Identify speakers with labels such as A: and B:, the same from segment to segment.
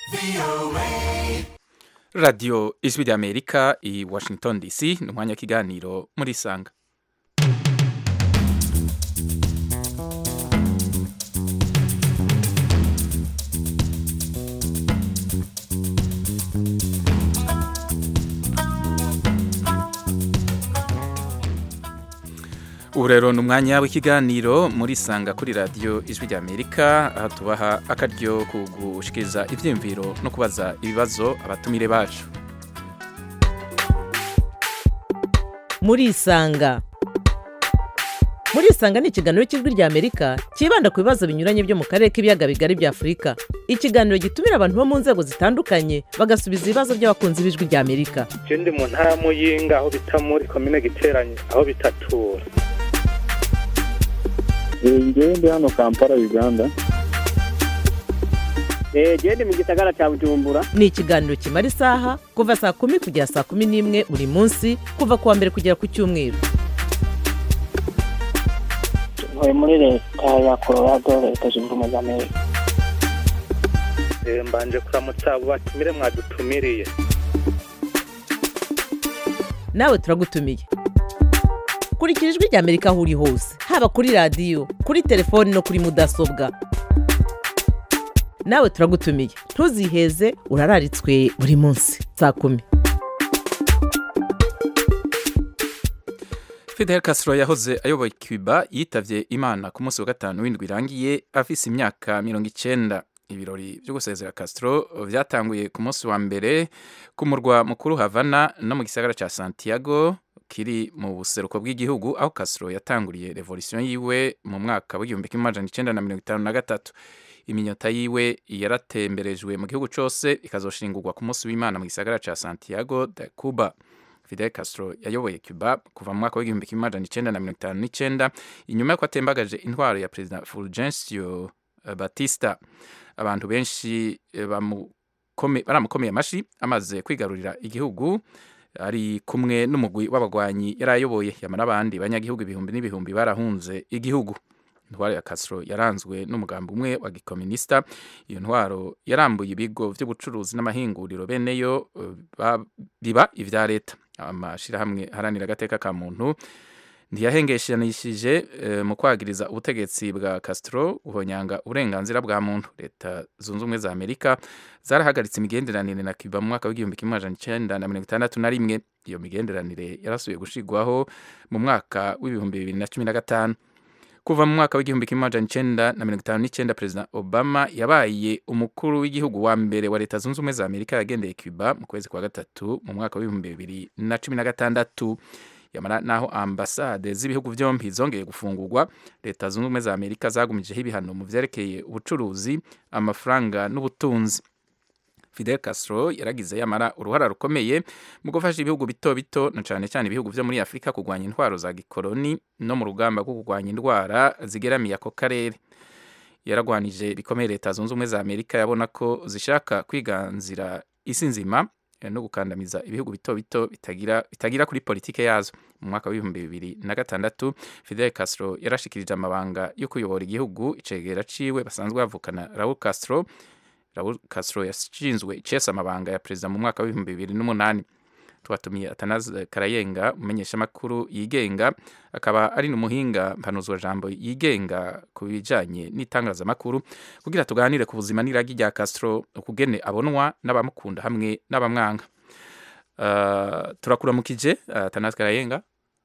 A: radiyo ijwi ry'amerika i washington dc ni umwanya w'ikiganiro muri isanga ubu rero ni umwanya w'ikiganiro muri isanga kuri radiyo ijwi ry'amerika aha tubaha akaryo ku gushikiriza ibyiyumviro no kubaza ibibazo abatumire bacu
B: muri isanga muri isanga ni ikiganiro cy'ijwi ry'amerika cyibanda ku bibazo binyuranye byo mu karere k'ibiyaga bigari bya afurika ikiganiro gitumira abantu bo mu nzego zitandukanye bagasubiza ibibazo by'abakunzi b'ijwi ry'amerika
C: je ndi mu ntara ya muyinga aho bita muri komine giteranye aho bitatura
D: ngewe ndi hano kampala uganda
E: genda mu gisagara cya bujumbura
B: ni ikiganiro kimara isaha kuva saa kumi kugera saa kumi n'imwe buri munsi kuva ku wa mbere kugera ku cyumweru
E: ntuye muri leta ya colorado leta zunze ubumwe za amerika
C: Eh, mbanje kuramutsa abo batumire mwadutumiriye
B: nawe turagutumiye kurikira ijwi ry'amerika aho uri hose haba kuri radiyo kuri telefoni no kuri mudasobwa nawe turagutumiye ntuziheze urararitswe buri munsi saa kumi
A: Fidel Castro yahoze ayoboye Cuba yitavye Imana ku munsi wa gatanu w'indwi irangiye afise imyaka mirongo icenda ibirori byo gusezera Castro vyatanguye ku munsi wa mbere ku murwa mukuru Havana no mu gisagara ca Santiago kiri mu buseruko bw'igihugu aho Castro yatanguriye revolution yiwe mu mwaka w'igihumbi kimwe amajana icenda na mirongo itanu na gatatu iminyota yiwe yaratemberejwe mu gihugu cose ikazoshingurwa ku munsi w'Imana mu gisagara ca Santiago de Cuba Fidel Castro yayoboye Cuba kuva mu mwaka w'igihumbi kimwe amajana icenda na mirongo itanu n'icenda inyuma y'uko atembagaje intwaro ya perezida Fulgencio eh, Batista abantu benshi eh, bamukome- baramukomeye amashi amaze kwigarurira igihugu ari kumwe n'umugwi w'abagwanyi yari ayoboye yamara abandi banyagihugu ibihumbi n'ibihumbi barahunze igihugu intwaro ya Castro yaranzwe n'umugambi umwe wa gikominista iyo ntwaro yarambuye ibigo by'ubucuruzi n'amahinguriro beneyo eh, ba- biba ivya leta amashirahamwe haranira agateka ka muntu ntiyahengeshanishije eh, mu kwagiriza ubutegetsi bwa Castro guhonyanga uburenganzira bwa muntu leta zunze ubumwe za Amerika zarahagaritse imigenderanire na Cuba mu mwaka w'igihumbi kimwe amajana icenda na mirongo itandatu na rimwe iyo migenderanire yarasubiye gushigwaho mu mwaka w'ibihumbi bibiri na cumi na gatanu kuva mu mwaka w'igihumbi kimwe amajana icenda na mirongo itanu n'icenda perezida obama yabaye umukuru w'igihugu wa mbere wa leta zunze ubumwe za amerika yagendeye cuba mu kwezi kwa gatatu mu mwaka w'ibihumbi bibiri na cumi na gatandatu yamara naho ambasade z'ibihugu byombi zongeye gufungurwa leta zunze ubumwe za amerika zagumijeho ibihano mu vyerekeye ubucuruzi amafaranga n'ubutunzi Fidel Castro yaragize yamara uruhara rukomeye mu gufasha ibihugu bito bito na cyane cyane ibihugu byo muri Afurika kurwanya intwaro za gikoloni no mu rugamba rwo kurwanya indwara zigeramiye ako karere yaragwanije bikomeye leta zunze ubumwe za Amerika yabona ko zishaka kwiganzira isi nzima eh, no gukandamiza ibihugu bito bito bitagira bitagira kuri politike yazo mu mwaka w'ibihumbi bibiri na gatandatu Fidel Castro yarashikirije amabanga yo kuyobora igihugu icegera ciwe basanzwe bavukana Raul Castro Raul Castro yashinzwe icesa amabanga ya perezida mu mwaka w'ibihumbi bibiri n'umunani twatumiye Atanaze Karayenga umumenyeshamakuru yigenga akaba ari n'umuhinga mpanuzwa jambo yigenga ku bijanye n'itangazamakuru kugira tuganire ku buzima n'iragi rya Castro ukugene abonwa n'abamukunda hamwe n'abamwanga uh, turakuramukije uh, Atanaze Karayenga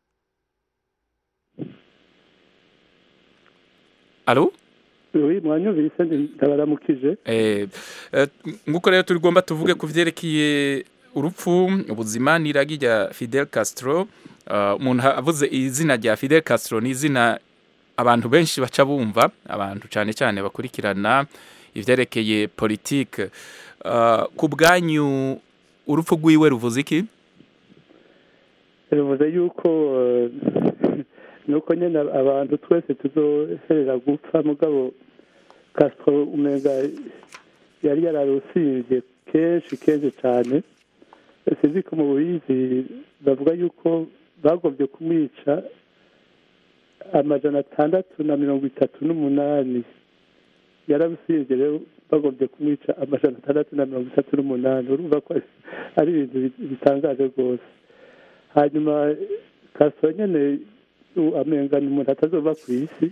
A: Alo
D: oui mwanyumvise ndabaramukije
A: Eh, eh, nguko rero turigomba tuvuge ku vyerekeye urupfu ubuzima n'iragi rya Fidel Castro Uh, umuntu avuze izina rya Fidel Castro ni izina abantu benshi baca bumva abantu cyane cyane bakurikirana ivyerekeye politike uh, ku bwanyu urupfu rwiwe ruvuze iki
D: bivuze yuko eh, nuko nyine abantu twese tuzoherera gupfa mugabo Castro umenga yari yararusivye kenshi kenshi cyane sinzi ko mu bubizi bavuga yuko bagombye kumwica amajana atandatu na mirongo itatu n'umunani yarabusibye rero bagombye kumwica amajana atandatu na mirongo itatu n'umunani urumva ko ari ibintu bi- bitangaje rwose hanyuma kasoro nyene u- amenga ni umuntu atazova ku isi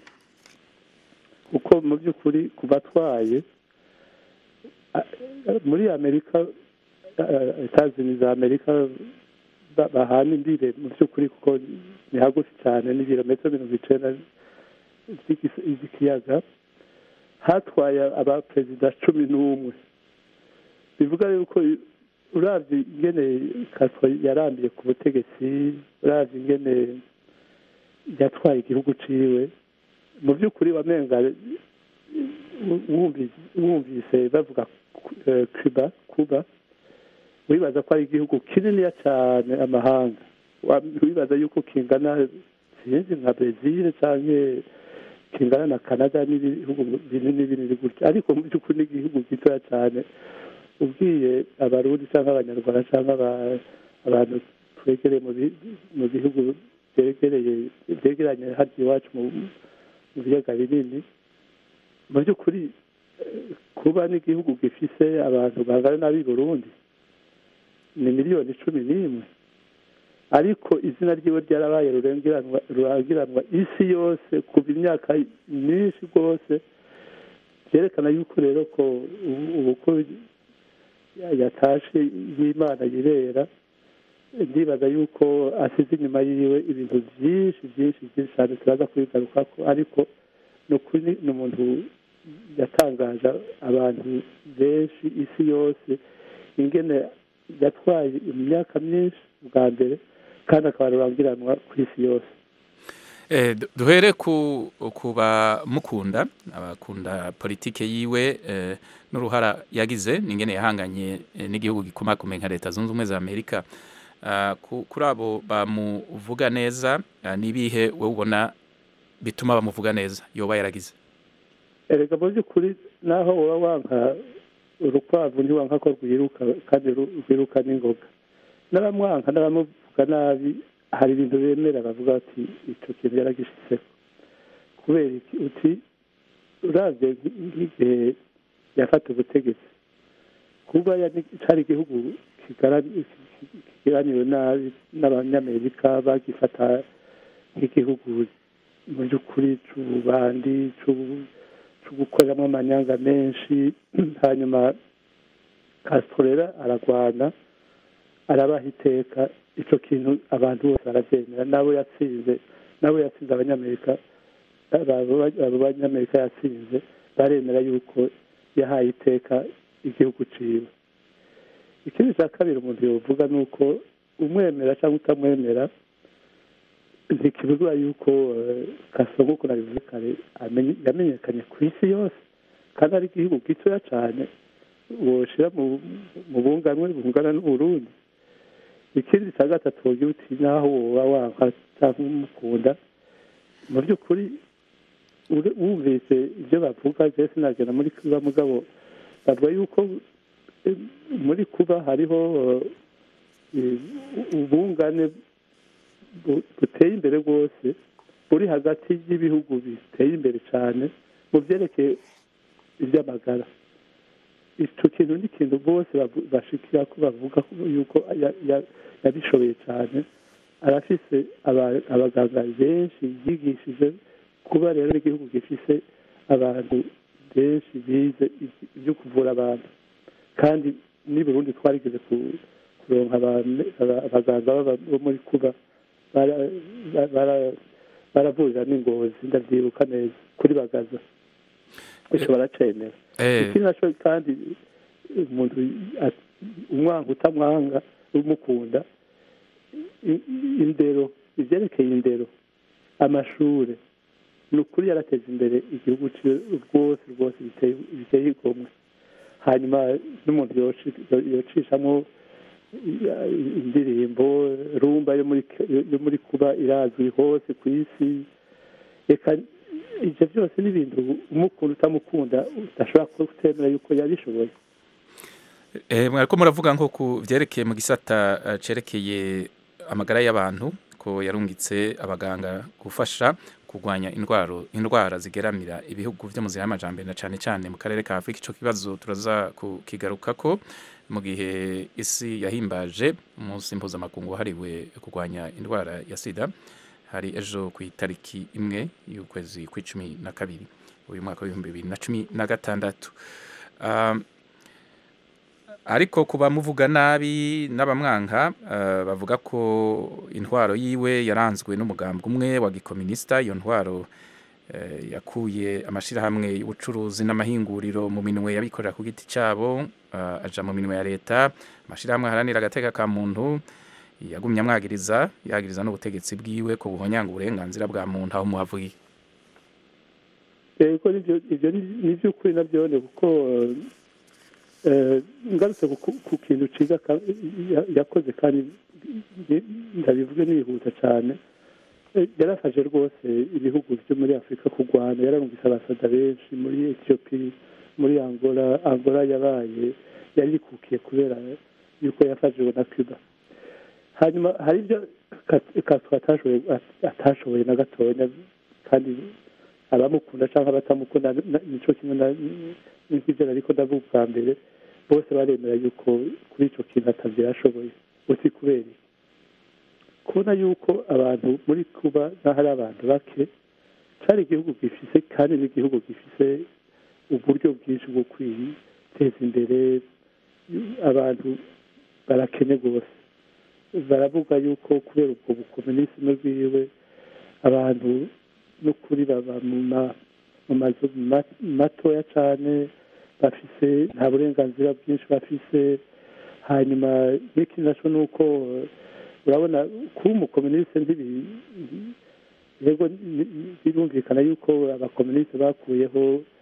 D: kuko mu by'ukuri ku batwaye a- muri amerika etazini za amerika ba- bahana imbire mu by'ukuri kuko ni hagufi cyane n'ibirometero mirongo icenda by'igis- by'ikiyaga hatwaye abaperezida cumi n'umwe bivuga yuko uravye ingene kaso yarambiye ku butegetsi uravye ingene yatwaye igihugu ciwe mu by'ukuri wamenga wumvise wumvise bavuga eh, cuba kuba wibaza ko ari igihugu kininiya cyane amahanga Wa- wibaza yuko kingana sinzi nka brezil canke kingana na canada n'ibihugu binini binini gutya ariko mu by'ukuri ni igihugu gitoya cyane ubwiye abarundi cyangwa abanyarwanda cyangwa aba- abantu twegereye mu bi- mu bihugu byegereye byegeranye hano iwacu mu mu biyaga binini mu by'ukuri eh, kuba n'igihugu gifise abantu bangana n'ab'i burundi ni miliyoni cumi n'imwe ariko izina ryiwe ryarabaye rurengeranwa rurangiranwa isi yose kuva imyaka myinshi rwose byerekana yuko rero ko ubu- ubu ko ya- yatashe y'imana yirera ndibaza yuko asize inyuma yiwe ibintu byinshi byinshi byinshi cyane turaza kubigarukako ariko ni ukuri ni umuntu yatangaje abantu benshi isi yose ingene yatwaye imyaka myinshi bwa mbere kandi akaba rurangiranwa ku isi yose
A: Eh, du- duhere ku ku bamukunda abakunda politike yiwe eh, n'uruhara yagize n'ingene yahanganye eh, n'igihugu gikomakomeye nka leta zunze ubumwe za amerika Ah, ku- kuri abo bamuvuga neza ah, n'ibihe wowe ubona bituma bamuvuga neza yoba yaragize
D: erega mu by'ukuri naho woba wanka urukwavu ntiwanka ko rwiruka kandi ru- rwiruka n'ingoga n'abamwanka n'abamuvuga nabi hari ibintu bemera bavuga bati icyo kintu yaragishizeho kubera iki uti uravye nk- nk'igihe yafata ubutegetsi kuba yari- cari igihugu kigara- kigeraniwe nabi n'abanyamerika bagifata nk'igihugu mu by'ukuri c'ububandi c'ubu cyo gukoreramo amanyanga menshi hanyuma Castro rero aragwana arabaha iteka icyo kintu abantu bose barabyemera nabo yatsinze nabo yatsinze abanyamerika abo abo banyamerika yatsinze baremera yuko yahaye iteka igihugu ciwe ikindi cya kabiri umuntu yovuga ni uko umwemera cyangwa utamwemera ntikibuzwa yuko kaso nk'uko nabivuze kare amenye- yamenyekanye ku isi yose kandi ari igihugu gitoya cyane woshira mu mu bunganwe bungana n'uburundi ikindi cya gatatu wogira uti naho woba wanka cyangwa umukunda mu by'ukuri ure- wumvise ibyo bavuga je sinagenda muri kuba mugabo bavuga yuko eh, muri kuba hariho eh, ubungane bu- buteye imbere rwose buri hagati y'ibihugu biteye imbere cyane mu byerekeye iby'amagara icyo kintu ni ikintu bose bavu- bashikira ko bavuga ko yuko ya- ya- yabishoboye cyane arafise aba- abaganga benshi yigishije kuba rero igihugu gifise abantu benshi bize iby- ibyo kuvura abantu kandi n'i burundi twarigeze ku- kuronka abantu- aba- abaganga b'aba- bo muri kuba bara- bara- bara- baravurira n'ingozi ndabyibuka neza kuri bagaza icyo baracemera
A: Eh,
D: ikindi nacyo kandi umuntu a- umwanga utamwanga umukunda i- i- indero ibyerekeye indero amashuri ni ukuri yarateza imbere igihugu ciwe rwose rwose biteye biteye igomwe hanyuma n'umuntu yoci- yocishamo i- indirimbo rumba yo muri yo muri kuba irazwi hose ku isi reka ibyo byose ni ibintu umukunda utamukunda udashobora kutemera yuko yabishoboye
A: Eh, mwariko muravuga nko ku vyerekeye mu gisata eh, cerekeye amagara y'abantu ko ko yarungitse abaganga gufasha kurwanya indwara indwara zigeramira ibihugu byo mu nzira y'amajambere na cyane cyane mu karere ka Afurika ico kibazo turaza kukigarukako mu gihe isi yahimbaje umunsi mpuzamakungu wahariwe kurwanya indwara ya sida hari ejo ku itariki imwe y'ukwezi kw'icumi na kabiri uyu mwaka w'ibihumbi bibiri na cumi na gatandatu Um, ariko kuba muvuga nabi n'abamwanka uh, bavuga ko intwaro yiwe yaranzwe n'umugambwe umwe wa gikominista iyo ntwaro uh, yakuye amashirahamwe y'ubucuruzi n'amahinguriro mu minwe yabikorera ku giti cyabo uh, aja mu minwe ya leta amashirahamwe aharanira agateka ka muntu yagumye amwagiriza yagiriza n'ubutegetsi bwiwe ko buhonyanga uburenganzira bwa muntu aho muhavuye
D: yego ibyo ni iby'ukuri nabyone kuko ngarutse ku kintu cyiza yakoze kandi ndabivuge nihuta cyane yarafashe rwose ibihugu byo muri afurika kurwana yararungise abasada benshi muri etiyopi muri angola angola yabaye yari yikukiye kubera yuko yafashijwe na cuba hanyuma hari ibyo kaswa atashoboye na gatoya kandi abamukunda cyangwa abatamukunda nicyo kimwe n'ibyo ariko ndavuga bwa mbere bose baremera yuko kuri icyo kintu atabyo yashoboye uti kubera kubona yuko abantu muri kuba n'aho ari abantu bake cyari igihugu gifise kandi n'igihugu gifise uburyo bwinshi bwo kwiteza imbere abantu barakene rwose baravuga yuko kubera ubwo bukomunisime bwiwe abantu n'ukuri baba mu mazu matoya cyane bafise nta burenganzira bwinshi bafise hanyuma n'ikindi nacyo ni uko urabona kuba umukomunisite yego birumvikana yuko abakomunisite bakuyeho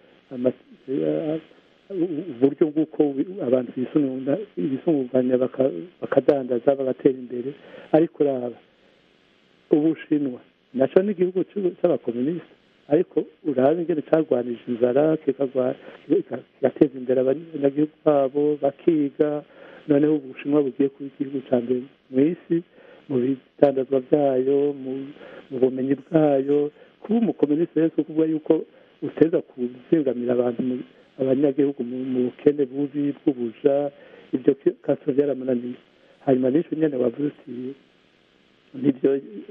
D: uburyo bw'uko abantu bisunganya bakadandaza bagatera imbere ariko uraba ubushinwa nacyo ni igihugu cy'abakomunisite ariko uraba ingene cyarwanije inzara kigateza imbere abanyagihugu babo bakiga noneho ubushinwa bugiye kuba igihugu cya mbere mu isi mu bitandazwa byayo mu bumenyi bwayo kuba umukomunisite rero kuvuga yuko uteza kuzingamira abantu abanyagihugu mu bukene bubi bw'ubuja ibyo kasoro byaramunaniye hanyuma n'icyo nyine wavuze uti nibyo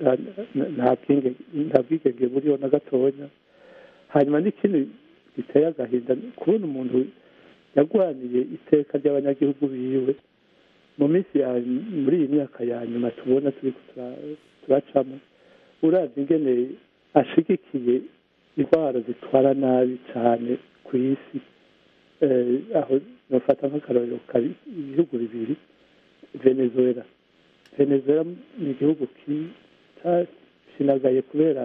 D: nta bwigenge buriho na gatonya hanyuma n'ikindi giteye agahinda kubona umuntu yarwaniye iteka ry'abanyagihugu biwe mu minsi ya muri iyi myaka ya nyuma tubona turi turacamo uravye ingene ashigikiye indwara zitwara nabi cyane ku isi aho nofata nk'akarorero ibihugu bibiri venezuela venezuela ni igihugu cyashinagaye kubera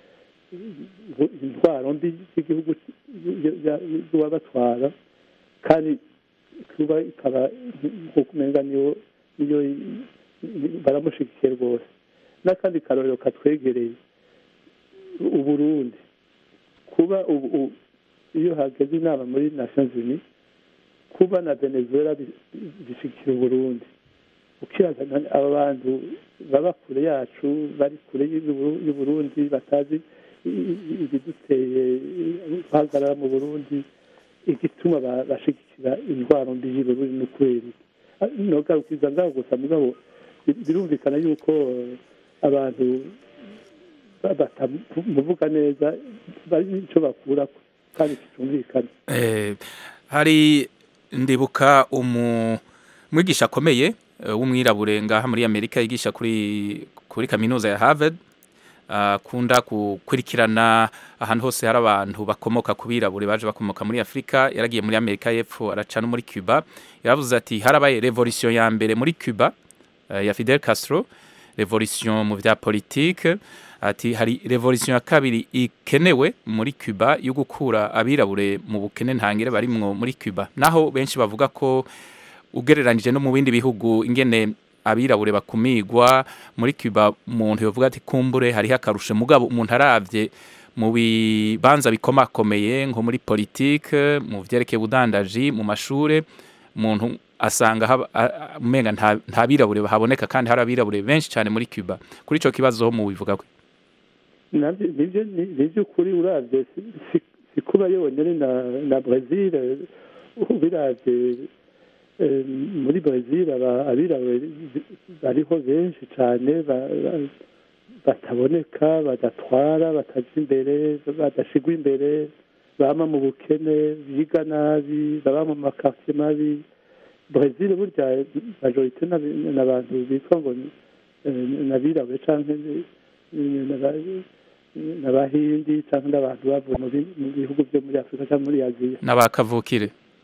D: intwaro mbi z'igihugu z'uwabatwara kandi kuba ikaba nk'uko umenga niyo niyo baramushigikiye rwose n'akandi karorero katwegereye uburundi kuba ubu iyo hageze inama muri nations unies kuba na venezuela bishyigikiye uburundi ukiraza aba bantu baba kure yacu bari kure y'uburundi batazi ibiduteye guhagarara mu burundi igituma bashigikira indwara mbi y'uburundi ni ukubera nogarukiza ngaho gusa mugabo birumvikana yuko abantu batamuvuga neza bari n'icyo bakura kandi kitumvikana
A: hari ndibuka umwigisha akomeye w'umwirabure ngaha muri amerika yigisha kuri kuri kaminuza ya harvard akunda gukurikirana ahantu hose hari abantu bakomoka ku birabure baje bakomoka muri afurika yaragiye muri amerika y'epfo araca no muri cuba yaravuze ati harabaye revolisiyo ya mbere muri cuba ya fidel castro revolisiyo mu bya politike ati hari revolisiyo ya kabiri ikenewe muri cuba yo gukura abirabure mu bukene ntangire barimwo muri cuba naho benshi bavuga ko ugereranije no mu bindi bihugu ingene abirabure bakumigwa muri Cuba umuntu yovuga ati kumbure hariho akarusho mugabo umuntu aravye mu bibanza bikomakomeye nko muri politike mu vyerekeye ubudandaji mu mashure umuntu asanga haba- a- a- umenga nta nta birabure bahaboneka kandi hari abirabure benshi cyane muri Cuba kuri ico kibazo ho mu bivuga ko
D: nabyo nibyo ni ni iby'ukuri urabye si- si- si kuba yonyine na na brezil ubiravye eh, muri brezil aba- abirabure bariho benshi cyane ba- ba- bataboneka badatwara bataja imbere badashigwa imbere bama mu bukene biga nabi baba mu makartier mabi brezil burya majorite n'abi- n'abantu bitwa ngo ni- eh, n'abirabure canke ni- ni- n'aba- n'abahindi cyangwa n'abantu bavuye mu bi- mu bihugu byo muri afurika cyangwa muri aziya
A: n'abakavukire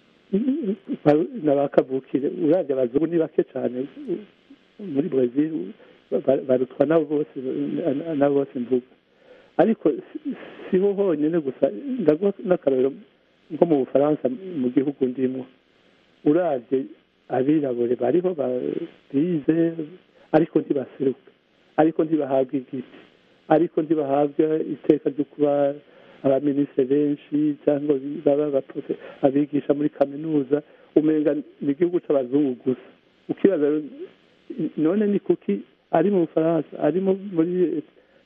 D: n'abakavukire urabye abazungu ni bake cyane muri brezil ba- barutwa nabo bose nabo bose mvuga ariko si- siho honyine gusa ndaguha n'akarorero nko mu bufaransa mu gihugu ndimo urabye abirabure bariho ba- bize ariko ntibaseruka ariko ntibahabwa igiti ariko ntibahabwa iteka ryo kuba abaminisitiri benshi cyangwa bi- baba abaprofe- abigisha muri kaminuza umenga ni igihugu cy'abazungu gusa ukibaza rero, none ni kuki ari mu bufaransa ari mu- muri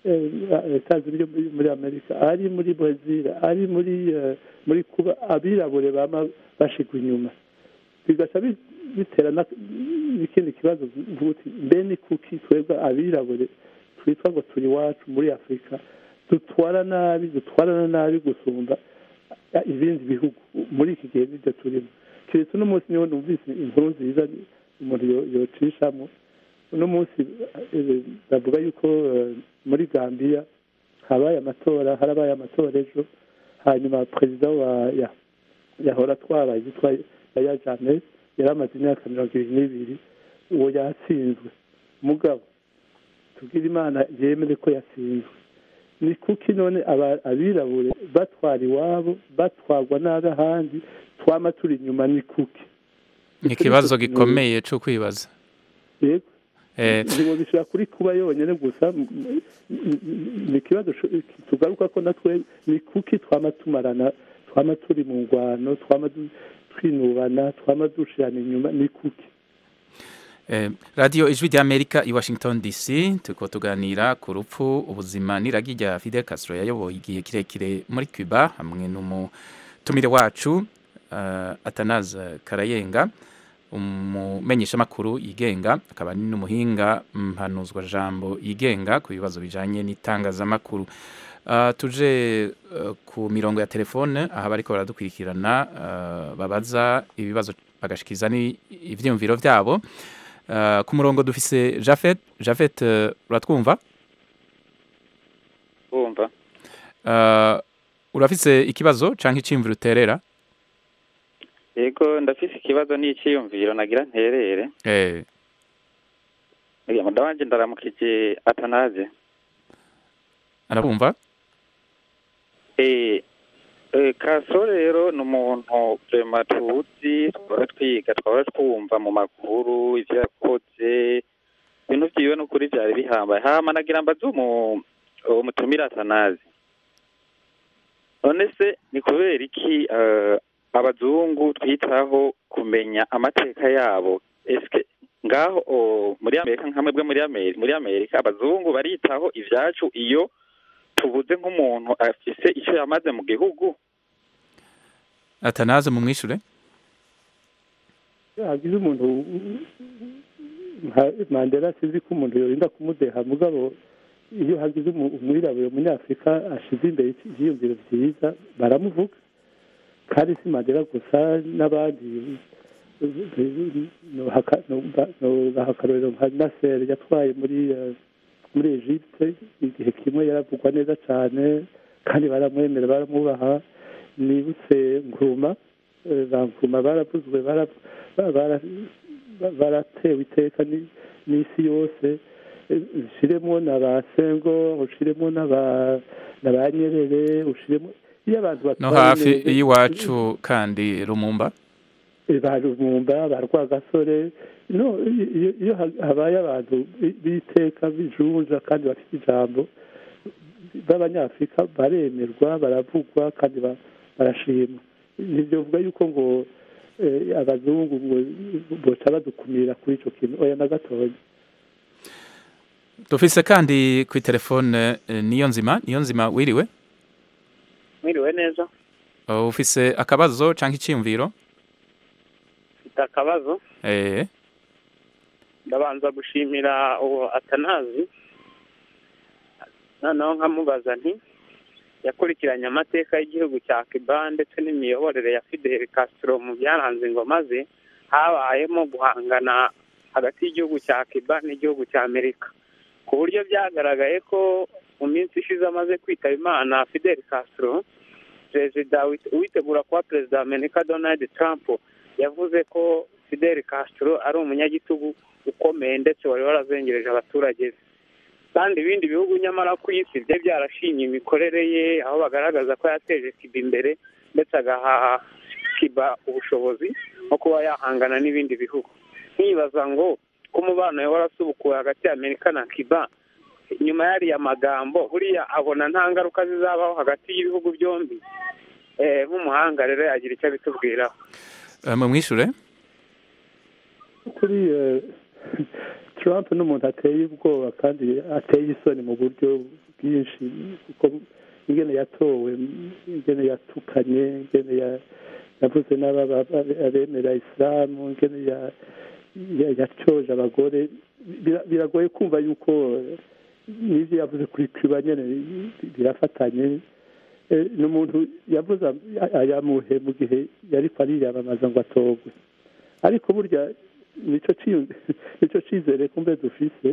D: etazi yo muri- muri amerika ari muri brezil ari muri eh, muri kuba abirabure bama bashigwa inyuma bigaca bi- bitera na- n'ikindi kibazo mvuga uti mbe ni kuki twebwe abirabure twitwa ngo turi iwacu muri afurika dutwara nabi dutwarana nabi gusumba eh, ibindi bihugu muri iki gihe nibyo turimo keretse uno munsi niho numvise inkuru nziza umuntu yo- yocishamo uno munsi eh, bavuga yuko eh, muri gambiya habaye amatora harabaye amatora ejo hanyuma perezida wa ya- yahora atwara yitwa yaya janet yari amaze imyaka mirongo ibiri n'ibiri uwo yatsinzwe mugabo tubwire imana yemere ko yatsinzwe ni kuki none aba- abirabure batwara iwabo batwarwa nabi ahandi twama turi inyuma ni kuki
A: ni ikibazo gikomeye cyo kwibaza
D: yego
A: Eh,
D: ntibo bishobora kuri kuba yonyine gusa m- m- m- ni ikibazo sho- tugaruka ko natwe ni kuki twama tumarana twama turi mu ngwano twama du- twinubana twama dushirana inyuma ni kuki
A: Eh, radiyo ijwi ry'amerika i washington dc turiko tuganira ku rupfu ubuzima n'iragi rya fidel castro yayoboye igihe kirekire muri cuba hamwe n'umutumire wacu uh, atanaze karayenga umumenyeshamakuru yigenga akaba ari n'umuhinga mpanuzwa jambo yigenga ku bibazo bijanye n'itangazamakuru Uh, tuje uh, ku mirongo ya telefone aha bariko baradukurikirana uh, babaza ibibazo bagashikiza ivyiyumviro vyabo Uh, ku murongo dufise Jafet Jafet uh, uratwumva
F: bumva
A: uh, urafise ikibazo canke iciyumviro uterera
F: yego ndafise ikibazo n'iciyumviro nagira nterere
A: eh
F: Uriya muda wanje ndaramukije atanaze
A: arabumva
F: eh eh Castro rero ni umuntu vrema tuzi twara twiga twara twumva mu makuru ivyo yakoze ibintu vyiwe n'ukuri vyari bihambaye hama nagira mbaze umu umutumira atanazi none se ni kubera iki eh, abazungu twitaho kumenya amateka yabo eske ngaho o, muri amerika nkamwe bwe muri amerika muri amerika abazungu baritaho ivyacu iyo tubuze nk'umuntu afise ico yamaze mu gihugu
A: atanaze mu mwishure
D: hagize umuntu nka mandela sinzi ko umuntu yorinda kumudeha mugabo iyo hagize umu- umwirabure umunyafurika ashize imbere ivyiyumviro vyiza baramuvuga kandi si mandela gusa n'abandi nohaka- noba- nobaha akarorero nka nasser yatwaye muri eh, muri egypte igihe kimwe yaravugwa neza cyane kandi baramwemera baramwubaha nibutse nkuruma eh, ba nkuruma baravuzwe bara- ba- bara- ba- baratewe iteka ni- n'isi yose Eh, ushiremo na ba sengo ushiremo na ba na ba nyerere ushiremo iyo abantu
A: no
D: batwaye
A: hafi
D: neza-
A: y'iwacu kandi rumumba
D: ba rumumba ba rwagasore no iyo- iyo- iyo ha- habaye abantu bi- b'iteka bijunja kandi bafite ijambo b'abanyafurika baremerwa baravugwa kandi ba- barashimwa ntibyovuga yuko ngo eh, abazungu ngo boca badukumira kuri ico kintu oya na gatoya
A: dufise kandi kuri telefone eh, niyo nzima niyo nzima wiriwe
E: mwiriwe neza
A: Uh, ufise akabazo canke iciyumviro
E: mfite akabazo
A: eh
E: ndabanza gushimira uwo atanazi noneho nkamubaza nti yakurikiranye amateka y'igihugu cya cuba ndetse n'imiyoborere ya fidel castro mu byaranze ingoma ze habayemo guhangana hagati y'igihugu cya cuba n'igihugu cya amerika ku buryo byagaragaye ko mu minsi ishize amaze kwitaba imana fidel castro perezida wit- uwitegura kuba perezida wa amerika donald trump yavuze ko fidel castro ari umunyagitugu ukomeye ndetse wari warazengereje abaturage be kandi ibindi bihugu nyamara ku isi byari byarashimye imikorere ye aho bagaragaza ko yateje kiba imbere ndetse agaha kiba ubushobozi bwo kuba yahangana n'ibindi bihugu nkibaza ngo ko umubano we warasubukuwe hagati ya amerika na kiba nyuma y'ariya magambo buriya abona nta ngaruka zizabaho hagati y'ibihugu byombi Eh, nk'umuhanga rero yagira icyo abitubwiraho
A: uh, mumwishure
D: kuri eh, Trump ni umuntu ateye ubwoba kandi ateye isoni mu buryo bwinshi kuko ingene yatowe ingene yatukanye ingene ya- yavuze n'aba- abemera isilamu ingene ya- ya- yacoje abagore Bira- biragoye kumva yuko n'ivyo yavuze kuri cuba nyene birafatanye Eh, ni umuntu yavuze aya- ayamuhe mu gihe yariko ariyamamaza ngo atogwe ariko burya nico ciyu- nico cizere kumbe dufise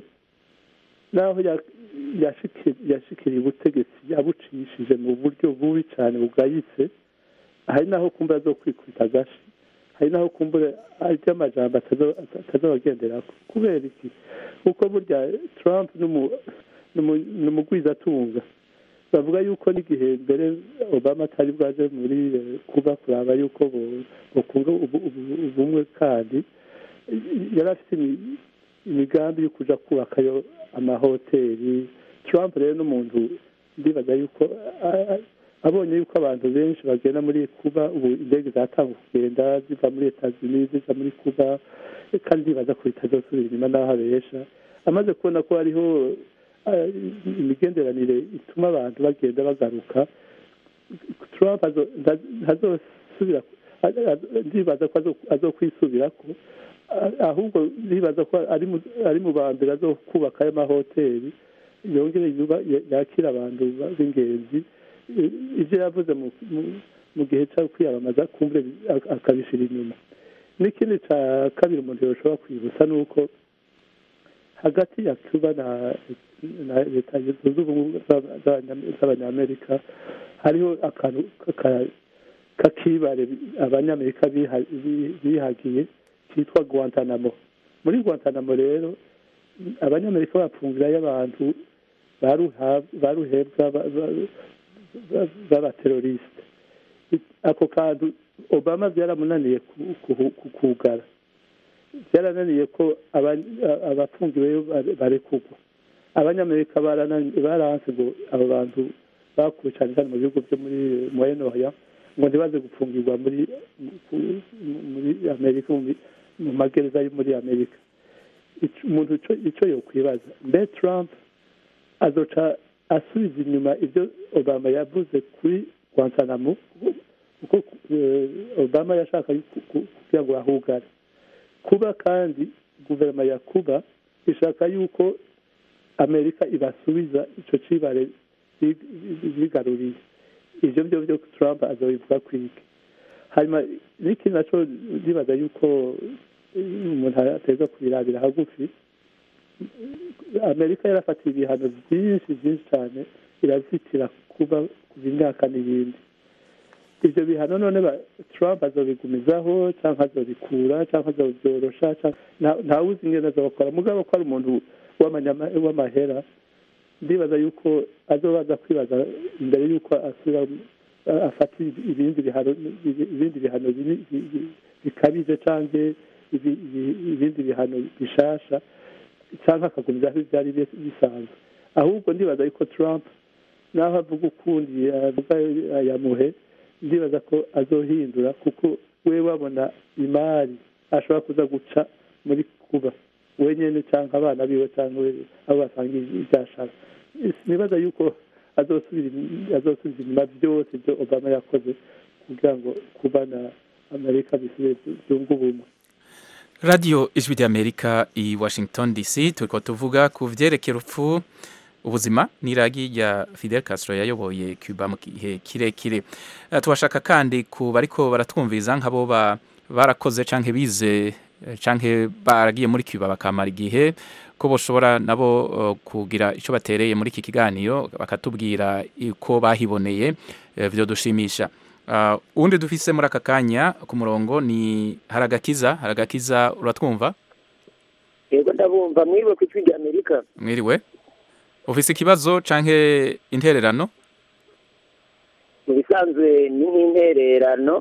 D: naho ya- yashiki- yashikiriye ubutegetsi yabucishije mu buryo bubi cane bugayitse hari naho kumbe azokwikubita agashi hari naho kumbure arya amajambo atazo- atazobagenderako kubera iki kuko burya trump n'umu- n'umu- n'umugwizatunga bavuga yuko n'igihe mbere obama atari bwaje muri eh, kuba kuraba yuko bo- bokunga ubu- ubu- ubumwe kandi yari afite imi- imigambi yo kuja kubakayo amahoteli trump rero n'umuntu ndibaza yuko a- a- abonye yuko abantu benshi bagenda muri kuba ubu indege zatanga kugenda ziva muri etazini ziva muri kuba kandi ndibaza ko bitazosubira inyuma n'aho abesha amaze kubona ko hariho eh, imigenderanire ituma abantu bagenda bagaruka trump azo- nta- ntazosubira a- a- ndibaza ko azo- azokwisubirako a- ahubwo ndibaza ko ari mu- ari mu ba mbere azokubaka ayo mahoteli yongere yuba- ya- yakira abantu ba- b'ingenzi I- ivyo yavuze mu- mu- mu gihe cyo kwiyamamaza kumbure ak- akabishira inyuma n'ikindi ca kabiri umuntu yoshobora kwibutsa ni uko hagati ya cuba na na leta zunze ubumwe z'aba- z'abanya- z'abanyamerika hariho akantu k'aka- k'akibare abanyamerika biha- bi- bihagiye kitwa guantanamo muri guantanamo rero abanyamerika bapfungirayo abantu baruha- baruhebwa ba- ba- ba- b'abaterorisite ako kantu obama byaramunaniye ku- ku- ku- kugara byarananiye ko aba- abafungiweyo bare- barekurwa abanyamerika baranani- baranse ngo abo bantu bakuwe cyane cyane mu bihugu byo muri moyenoya ngo ntibaze gufungirwa muri mu- muri amerika mu mi- mu magereza yo muri amerika Ico- umuntu ico- ico yokwibaza mbe trump azoca asubiza inyuma ibyo obama yavuze kuri guantanamo kuko eh, obama yashaka ku- ku- kugira ngo ahugare kuba kandi guverinoma ya kuba ishaka yuko amerika ibasubiza ico cibare bi- bi- bigaruriye ivyo byo byo trump azobivuga kwiki hanyuma n'ikindi naco ndibaza yuko eh, umuntu ateza kubirabira hagufi amerika yarafatiye ibihano byinshi byinshi cyane irazitira kuba kuva imyaka n'ibindi ibyo bihano none ba- trump azobigumizaho cyangwa azobikura cyangwa azobyorosha canke- nta- ntawuzi ingene azobakora mugabo ko ari umuntu w'amanyama- w'amahera ndibaza yuko azobaza kwibaza imbere yuko asubira a- afata ibindi bihano ibindi bihano bini- bi- bi- bikabije canke ibi- ibi- ibindi bihano bishasha cyangwa akagumizaho ibyari bi- bisanzwe ahubwo ndibaza yuko trump naho avuga ukundi avuga ayamuhe ndibaza ko azohindura kuko we wabona imari ashobora kuza guca muri kuba wenyine cyangwa abana biwe cyangwa abo basangiye ibyashara nibaza yuko azosubiza inyuma byose ibyo obama yakoze kugira ngo kuba na amerika bisubire byunga ubumwe
A: radiyo ijwi ry'amerika i washington dc turi tuvuga ku byerekeye urupfu ubuzima n'iragi rya fidel castro yayoboye cuba mu gihe kirekire tubashaka kandi ku bariko baratwumviza nk'abo barakoze cyangwa bize cyangwa baragiye muri cuba bakamara igihe ko bashobora nabo kugira icyo batereye muri iki kiganiro bakatubwira uko bahiboneye byo dushimisha ubundi dufise muri aka kanya ku murongo ni haragakiza haragakiza uratwumva
G: yego ndabumva mwiriwe ku ijwi ry'amerika
A: mwiriwe ufise ikibazo cyangwa intererano
G: mu bisanzwe ni nk'intererano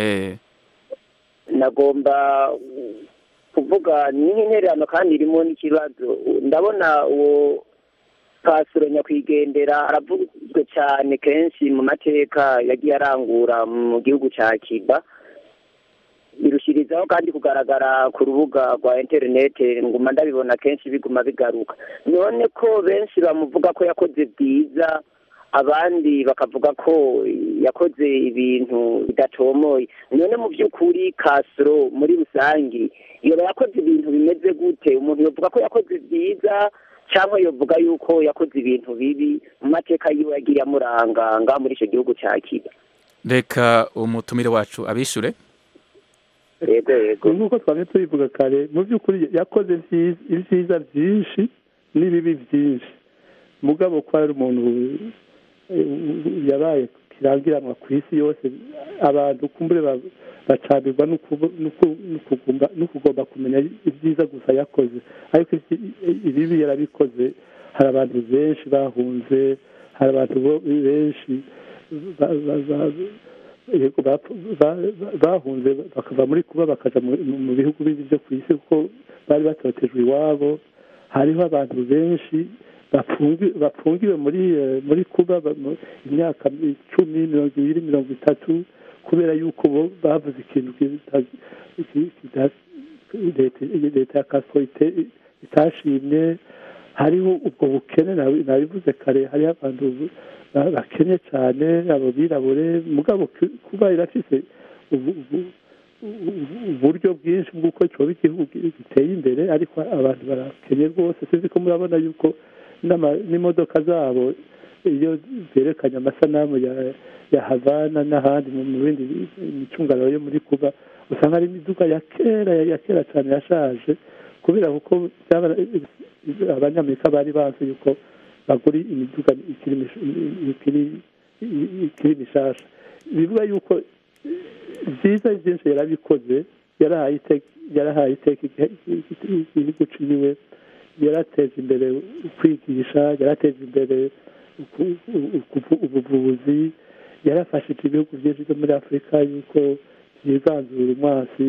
G: nagomba kuvuga ni nk'intererano kandi irimo n'ikibazo ndabona uwo pasiro nyakwigendera aravuzwe cyane kenshi mu mateka yagiye arangura mu gihugu cya kiba birushyirizaho kandi kugaragara ku rubuga rwa interineti nguma ndabibona kenshi biguma bigaruka none ko benshi bamuvuga ko yakoze byiza abandi bakavuga ko yakoze ibintu bidatomoye none mu by'ukuri kasiro muri rusange yoba yakoze ibintu bimeze gute umuntu yavuga ko yakoze byiza cyangwa yavuga yuko yakoze ibintu bibi mu mateka yiwe yagiye amuranganga muri icyo gihugu cya kiba
A: reka umutumire wacu abishure
G: yego yego
D: nk'uko twamye tubivuga kare mu by'ukuri yakoze ibyiza byinshi n'ibibi byinshi mugabo ko ari umuntu yabaye kirangiranwa ku isi yose abantu kumbure bacabirwa no kugomba kumenya ibyiza gusa yakoze ariko ibibi yarabikoze hari abantu benshi bahunze hari abantu benshi bahunze bakava muri kuba bakaja mu bihugu bindi byo ku isi kuko bari batotejwe iwabo hariho abantu benshi bafungiwe muri muri kuba imyaka icumi mirongo ibiri mirongo itatu kubera yuko bo bavuze ikintu leta ya kasito itashimye hariho ubwo bukene nabivuze kare hariho abantu bakennye cyane abo birabure mugabo kuba irafise uburyo bwinshi bw'uko cyoba igihugu giteye imbere ariko abantu barakenye rwose sinzi ko murabona yuko n'imodoka zabo iyo zerekanye amasanamu ya havana n'ahandi mu bindi micungararo yo muri kuba usanga ari imiduga ya kera ya kera cyane yashaje kubera kuko abanyamerika bari bazi yuko bagura imiduga ikiri mishasha bivuga yuko byiza byinshi yarabikoze yarahaye iteka igihugu ciwe yarateza imbere kwigisha yarateza imbere ubuvuzi yarafashije ibihugu byinshi byo muri afurika yuko byiganzura umwasi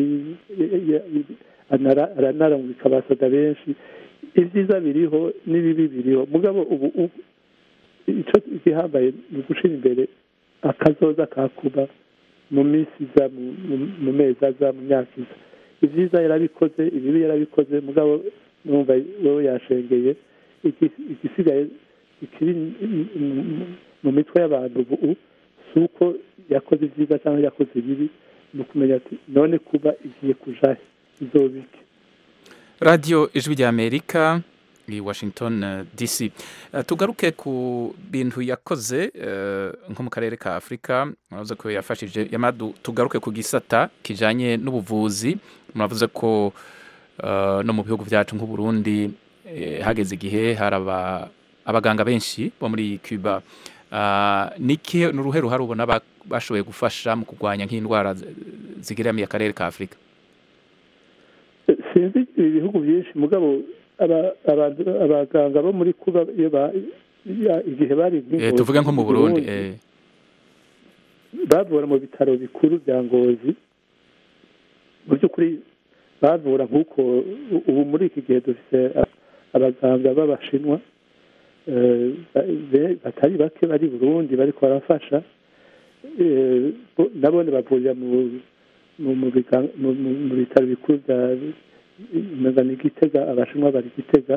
D: aranarungika abasoda benshi ibyiza biriho n'ibibi biriho mugabo ubu icyo gihambaye ni ugushyira imbere akazoza ka kuba mu minsi iza mu mezi aza mu myaka iza ibyiza yarabikoze ibibi yarabikoze mugabo numva wowe yashengeye igisigaye ikiri mu mitwe y'abantu ubu si uko yakoze ibyiza cyangwa yakoze ibibi ni ukumenya ati none kuba igiye kujahe izobike
A: radiyo ijwi rya amerika i washington dc tugaruke ku bintu yakoze nko mu karere ka afurika muravuze ko yafashije tugaruke ku gisata kijyanye n'ubuvuzi muravuze ko no mu bihugu byacu nk'uburundi hageze igihe hari abaganga benshi bo muri cuba ni uruhe ruhare ubona bashoboye gufasha mu kurwanya nk'indwara zigeramiye akarere ka afurika
D: sinzi ibihugu byinshi mugabo abaganga bo muri kuba igihe bari
A: tuvuge nko mu burundi
D: bavura mu bitaro bikuru bya ngozi mu by'ukuri bavura nk'uko ubu muri iki gihe dufite abaganga b'abashinwa batari bake bari burundi bariko barafasha nabone bavurira mu mu biga- mu- mu- mu bitaro bikuru bya umenga ni gitega abashinwa bari gitega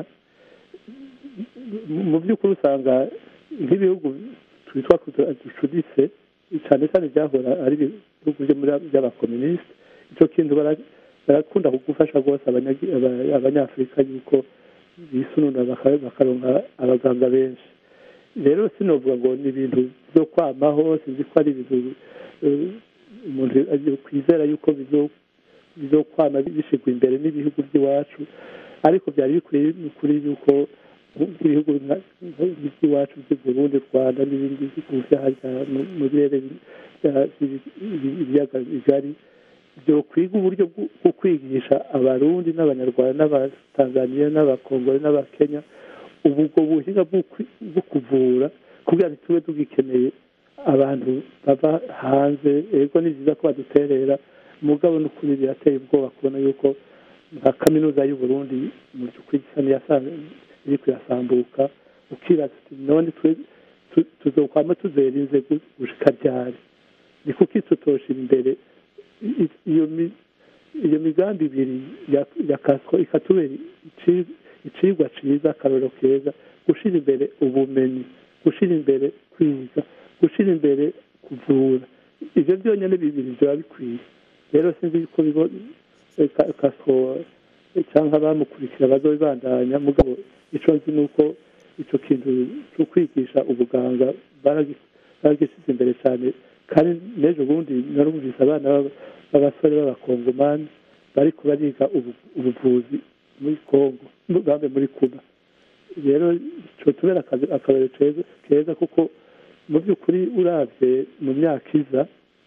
D: mu- mu by'ukuri usanga nk'ibihugu twitwa ko ducuditse cyane cyane byahora ari ibihugu byo muri by'abakomunisite icyo kintu bara- barakunda kugufasha rwose abanyagi- aba- abanyafurika yuko bisunura baka- bakaronka abaganga benshi rero sinovuga ngo ni ibintu byo kwamaho sinzi ko ari ibintu eh, umuntu agiye kwizera yuko bizo- bizokwama bishyirwa imbere n'ibihugu by'iwacu ariko byari bikwiye kuri yuko nk'ibihugu nka- by'iwacu by'i Burundi Rwanda n'ibindi bihugu byo harya mu- mu birere bya- by'ibi- ibiyaga bigari byo kwiga uburyo bwo- bwo kwigisha abarundi n'abanyarwanda n'abatanzaniya n'abakongore n'abakenya ubu ubwo buhinga bwo kwi- bwo kuvura kugira ngo tube tugikeneye abantu bava hanze ego ni byiza ko baduterera mugabo n'ukuri birateye ubwoba kubona yuko nka kaminuza y'u Burundi mu by'ukuri isa n'iyasa- iri kuyasambuka ukibaza uti none twe tu- tuzokwama tuzerinze gu- gushika ryari ni kuki tutoshira imbere i- i- iyo mi- iyo migambi ibiri ya- ya kasiko ikatubera ici- icigwa ciza akarorero keza gushira imbere ubumenyi gushira imbere kwiga gushira imbere kuvura ivyo byonyene bibiri biba bikwiye rero sinzi ko bibo eh, ka- kasiko eh, canke abamukurikira bazobibandanya mugabo ico nzi ni uko ico kintu co kwigisha ubuganga baragi- baragishyize imbere cyane kandi n'ejo bundi narumvise abana b'aba- b'abasore b'abakongomani bariko bariga ubu- ubuvuzi muri kongo bambe muri kuba rero ico tubera akazi- akabero keza keza kuko mu by'ukuri uravye mu myaka iza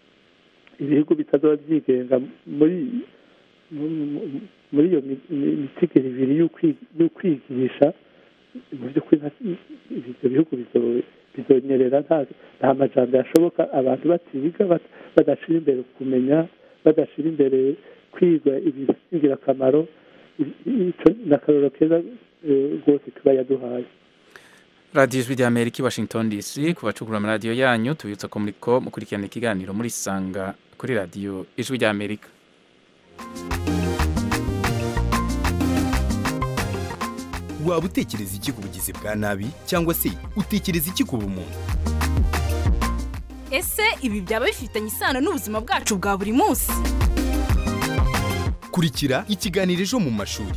D: ibihugu bitazoba byigenga muri mu- mu- muri iyo mi- mi- mitigero ibiri y'ukwi- y'ukwigisha mu by'ukuri nta- ibyo bihugu bizo- bizonyerera nta nta majambo yashoboka abantu batiga bat- badashira imbere kumenya badashira imbere kwiga ibintu by'ingirakamaro I- i- ico ni akarorero keza eh, rwose tuba yaduhaye
A: radiyo ijwi rya amerika i washington dc ku bacukura amaradiyo yanyu tubibutsa ko muriko mukurikirana ikiganiro muri sanga kuri radiyo ijwi rya amerika
H: waba utekereza iki ku bugizi bwa nabi cyangwa se utekereza iki ku bumuntu
I: ese ibi byaba bifitanye isano n'ubuzima bwacu bwa buri munsi
H: kurikira ikiganiro ejo mu mashuri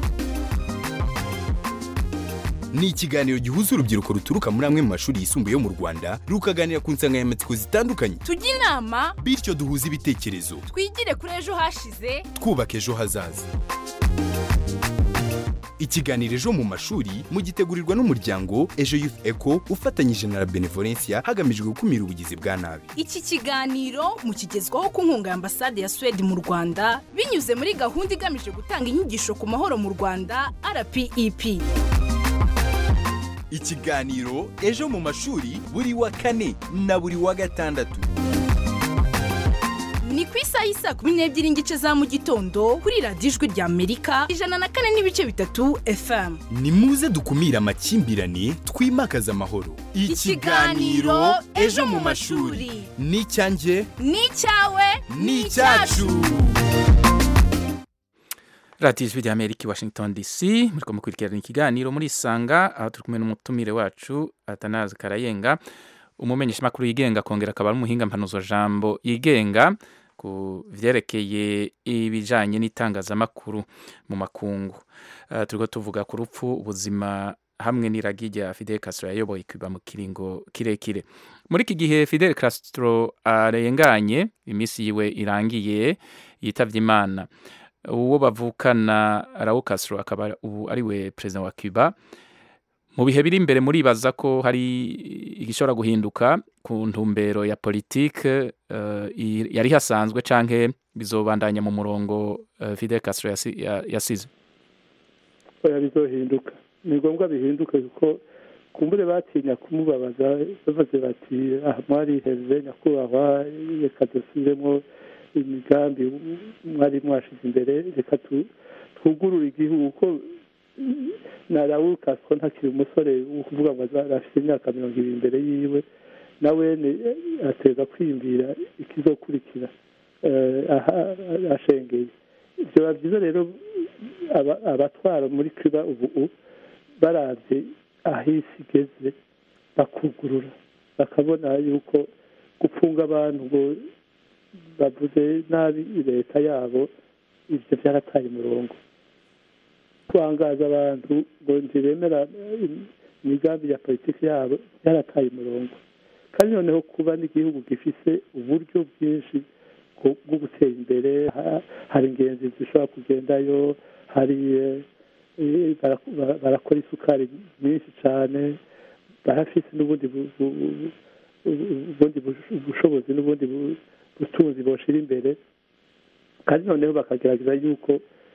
H: ni ikiganiro gihuza urubyiruko ruturuka muri amwe mu mashuri yisumbuye yo mu rwanda rukaganira ku nsanganyamatsiko zitandukanye
I: tujye inama
H: bityo duhuze ibitekerezo
I: twigire kuri ejo hashize
H: twubaka ejo hazaza ikiganiro ejo mu mashuri mugitegurirwa n'umuryango ejo youth eco ufatanyije na la benevolencia hagamijwe gukumira ubugizi bwa nabi
I: iki kiganiro mukigezwaho ku nkunga ya ambasade ya suwede mu rwanda binyuze muri gahunda igamije gutanga inyigisho ku mahoro mu rwanda rpep
H: ikiganiro ejo mu mashuri buri wa kane na buri wa gatandatu
I: ni ku isaha y'isaa kumi n'ebyiri n'igice za mu gitondo kuri radiyo ijwi rya amerika ijana na kane n'ibice bitatu fm
H: ni muze dukumire amakimbirane twimakaze amahoro
I: Ikiganiro Ejo mu mashuri.
H: ni icyanjye
I: ni icyawe
H: ni icyacu
A: radiyo ijwi rya amerika i washington dc muriko mukurikirana ikiganiro muri sanga aho turi kumwe n'umutumire wacu atanazi karayenga umumenyeshamakuru yigenga akongera akaba ari umuhinga mpanuzo jambo yigenga ku vyerekeye ibijanye n'itangazamakuru mu makungu uh, turiko tuvuga ku rupfu ubuzima hamwe n'iragi rya Fidel Castro yayoboye kwiba mu kiringo kirekire muri iki gihe Fidel Castro arenganye iminsi yiwe irangiye yitavye imana uwo bavukana Raul Castro akaba ubu ari we perezida wa Cuba mu bihe biri imbere muribaza ko hari igishobora guhinduka ku ntumbero ya politike uh, yari hasanzwe canke bizobandanya mu murongo uh, Fidel Castro yasi, ya, yasize
D: oya bizohinduka ni ngombwa bihinduke kuko kumbure batinya kumubabaza bavuze bati aha mwariheze nyakubahwa reka dusubiremo imigambi mwari mwashize imbere reka twugurure igihugu ko na Raul Castro ntakiri umusore wo kuvuga ngo afite imyaka mirongo ibiri imbere yiwe nawe ateza kwiyumvira ikizokurikira eh, aha- ashengeye byaba byiza rero aba- abatwara muri cuba ubu u- baravye aho isi igeze bakugurura bakabona yuko gupfunga abantu ngo bavuze nabi leta yabo ivyo vyarataye umurongo kwangaza abantu ngo ntibemera imigambi ya politiki yabo byarataye umurongo kandi noneho kuba n'igihugu gifise uburyo bwinshi bwo- bwo gutera imbere ha- hari ingenzi zishobora kugendayo hari eh, eh, bara- bara- barakora isukari nyinshi cyane barafise n'ubundi bu- bu- bu- ubundi bush- bushobozi n'ubundi bu- butunzi boshira imbere kandi noneho bakagerageza yuko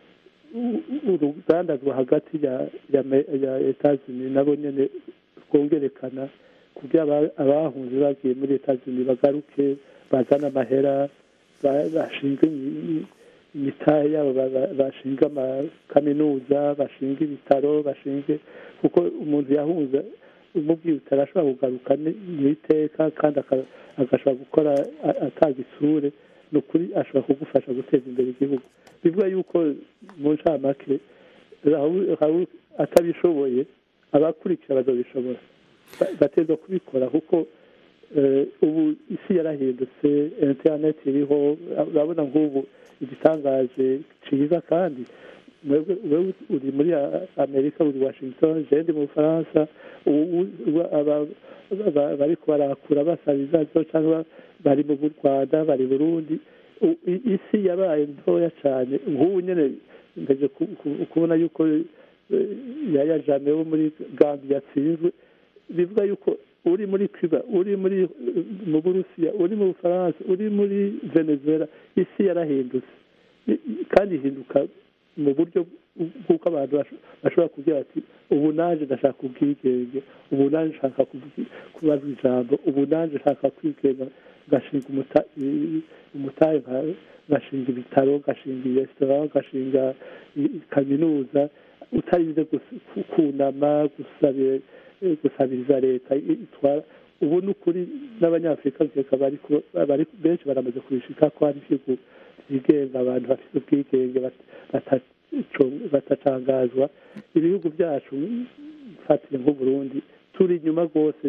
D: u- u- urugandazwa hagati ya ya me- ya etazini nabo nyene rwongerekana kugira aba- abahunze bagiye muri etazini bagaruke bazana amahera ba- bashinga imi- imitahe yabo ba- ba- bashinga amakaminuza bashinga ibitaro bashinge kuko umuntu yahunze umubwiye utarashobora kugaruka ni- mu iteka kandi aka- agashobora gukora a- atanga isure ni ukuri ashobora kugufasha guteza imbere igihugu bivuga yuko mu ncamake Raul- Raul atabishoboye abakurikira bazabishobora Ba- bategerezwa kubikora kuko eh, ubu isi yarahindutse interineti iriho urabona nk'ubu igitangaje cyiza kandi mwebwe wewe uri muri A- amerika uri washington je ndi mu bufaransa ubu- ubu aba- aba- bariko barakura basaba ibibazo cyangwa bari mu rwanda bari burundi U- i- isi yabaye ntoya cyane nk'ubu nyine ngaje ku- ku- kubona yuko eh, yaya jame wo muri gambi yatsinzwe bivuga yuko uri muri cuba uri muri eh, mu burusiya uri mu bufaransa uri muri venezuela isi yarahindutse I- i- kandi ihinduka mu buryo bw'uko abantu basho- bashobora kugira bati ubu naje ndashaka ubwigenge ubu naje nshaka kubwi- kubaza ijambo ubu naje nshaka kwigenga ngashinga umuta- i- umutahe nka- ngashinga ibitaro ngashinga resitora ngashinga i- i- kaminuza utarinze gus- ku- kunama gusabira gusabiriza leta i- itwara ubu ni ukuri n'abanyafurika nkeka bari ku- bari benshi baramaze kubishika ko hari ibihugu byigenga abantu bafite ubwigenge bat- bataco- batacangazwa ibihugu byacu mfatire nk'uburundi turi inyuma rwose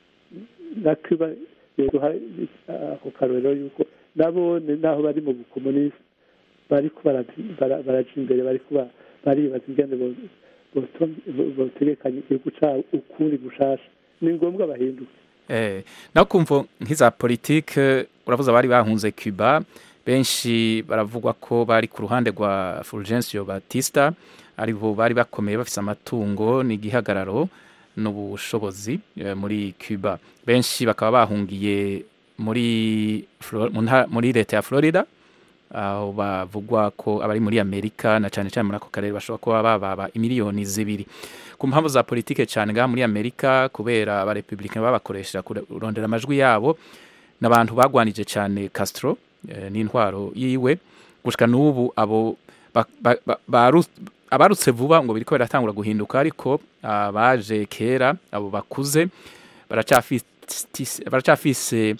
D: na cuba duha ako karorero yuko nabone naho bari mu bukomunisi bariko bara- bara- baraja imbere bariko ba- baribaza ingene bo- boto- bo- botegekanya igihugu cabo ukundi gushasha ni ngombwa bahinduke
A: Eh, naho kumva nk'iza politike uravuze abari bahunze Cuba benshi baravugwa ko bari ku ruhande rwa Fulgencio Batista ari bo bari bakomeye bafise amatungo n'igihagararo n'ubushobozi eh, muri Cuba benshi bakaba bahungiye muri Flo- mu nta- muri leta ya Florida aho bavugwa ko abari muri Amerika na cyane cyane muri ako karere bashobora kuba bababa imiliyoni zibiri ku mpamvu za politike cyane ngaha muri Amerika kubera abarepublicain babakoresha kurondera amajwi yabo n'abantu bagwanije cyane Castro eh, n'intwaro yiwe gushika n'ubu abo ba- ba- ba- baru- abarutse vuba ngo biriko biratangura guhinduka ariko abaje kera abo bakuze baracafise baracafise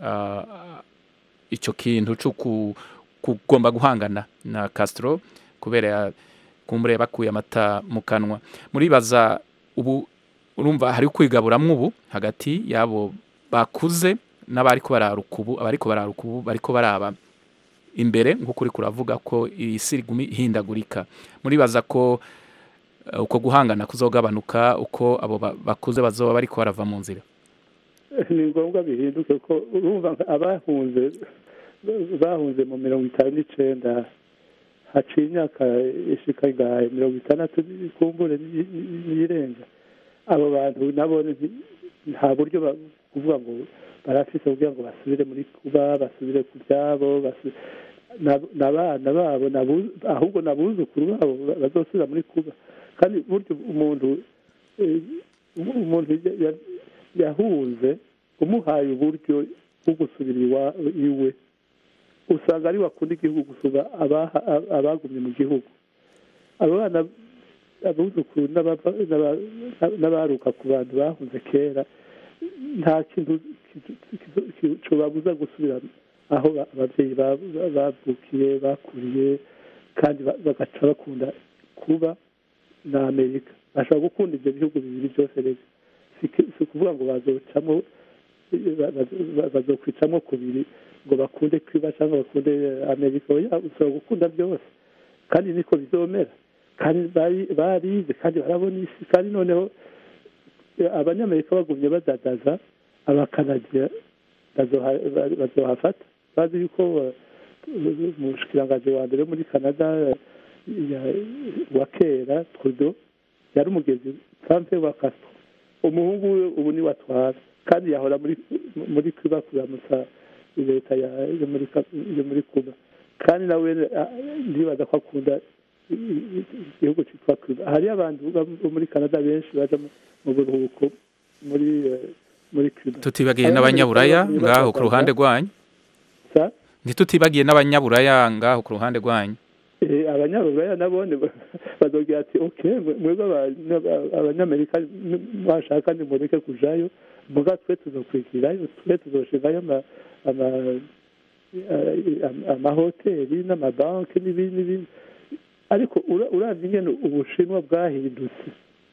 A: ah, ico kintu cyo ku- kugomba guhangana na Castro kubera ya- kumbure bakuye amata mu kanwa muribaza ubu urumva hari kwigaburamwo ubu hagati yabo bakuze n'abariko bararuka ubu abariko bararuka ubu bariko baraba imbere nk'uko uri kuravuga ko isi iguma ihindagurika muribaza ko eh, uko guhangana kuzogabanuka uko abo ba- bakuze bazoba bariko barava mu nzira
D: ni ngombwa bihinduke ko urumva nka abahunze bahunze mu mirongo itanu n'icenda haciye imyaka ishika ngahe mirongo itandatu kumbure n'irenga abo bantu nabo nti- nta buryo ba- kuvuga ngo barafise kugira ngo basubire muri kuba basubire ku byabo basu- na- n'abana babo nabu- ahubwo n'abuzukuru babo ba- bazosubira muri kuba kandi burya umuntu eh, umuntu ya- ya- yahunze umuhaye uburyo bwo gusubira iwa- iwe usanga ari wakunda igihugu gusumba abaha- abagumye mu gihugu abo bana abuzukuru n'abava- n'aba- n'abaruka ku bantu bahunze kera nta kintu kibabuza gusubira aho ba- ababyeyi ba- ba- bavukiye bakuriye kandi ba- bagaca bakunda kuba na amerika bashobora gukunda ibyo bihugu bibiri byose rero si ki- si ukuvuga ngo bazocamo ba- ba- ba- bazokwicamo kubiri ngo bakunde kwiba cyangwa bakunde amerika oya ushobora gukunda byose kandi niko bizomera kandi bari- barize kandi barabona isi kandi noneho eh, abanyamerika bagumye badadaza abakanadiya bazoha- ba- bazohafata bazi yuko eh, umushikiranganji wa mbere wo muri canada eh, ya- wa kera trudeau yari umugezi trump wa castro umuhungu we ubu niwe atwara kandi yahora muri muri cuba kuramutsa leta ya- yo muri Ka- yo muri cuba kandi nawe ah, ndibaza ko akunda i- i- igihugu cyitwa cuba hariyo abantu bo muri canada benshi baja mu- mu buruhuko muri eh, muri cuba
A: tutibagiye n'abanyaburaya ngaho ku ruhande rwanyu
D: Sa?
A: ntitutibagiye n'abanyaburaya ngaho ku ruhande rwanyu
D: Eh, abanyaburaya nabone bazogira ati ok mwe- mwebwe aba- abanyamerika n- mwashaka nimureke kujayo muga twe tuzokwigirayo twe tuzoshingayo ama- ama- eh, am- amahoteli n'amabanki n'ibindi n'ibindi ariko ura- uravye ingene ubushinwa bwahindutse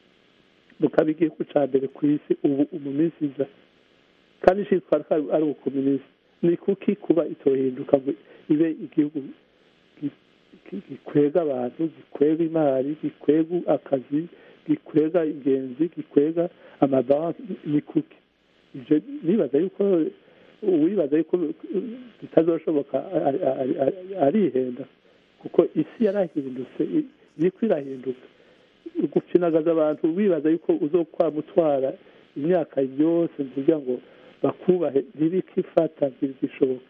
D: bukaba igihugu ca mbere ku isi ubu mu minsi iza kandi citwa ko ari ubukomunisi ni kuki kuba itohinduka ngo ibe igihugu gi- gi- gikwega abantu gikwega imari gikwega akazi gikwega ingenzi gikwega amabanki ni kuki ivyo nibaza yuko uwibaza yuko bitazoshoboka ari- ari- ari- arihenda kuko isi yarahindutse i- iriko irahinduka gupfinagaza abantu wibaza yuko uzokwamutwara imyaka yose kugira ngo bakubahe ntibikifata ntibikishoboka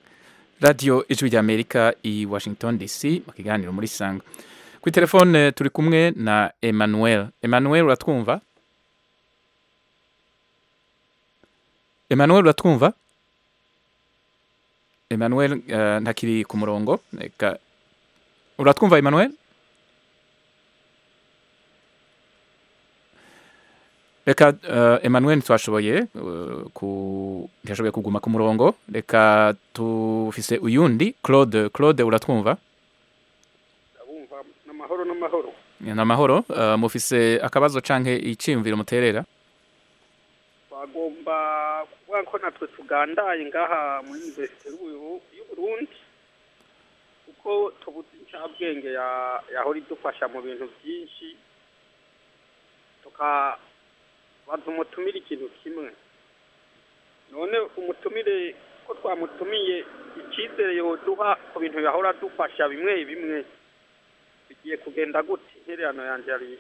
A: radiyo ijwi ry'amerika i washington dc mu kiganiro muri sanga kuri telefone turi kumwe na emmanuel emmanuel uratwumva emmanuel uratwumva emmanuel eh, ntakiri ku murongo reka uratwumva emmanuel reka uh, emmanuel ntitwashoboye uh, ku ntiyashoboye kuguma ku murongo reka tufise uyundi claude claude uratwumva
J: ndabumva n'amahoro n'amahoro
A: ni amahoro uh, mufise akabazo canke iciyumviro muterera
J: bagomba kuvuga ko natwe tugandaye ngaha muri universite y'Ubu- y'uburundi kuko tubuze incabwenge ya- yahora idufasha mu bintu byinshi tukabaza umutumire ikintu kimwe none umutumire ko twamutumiye icyizere yoduha ku bintu yahora adufasha bimwe bimwe bigiye kugenda gute intererano yanjye yari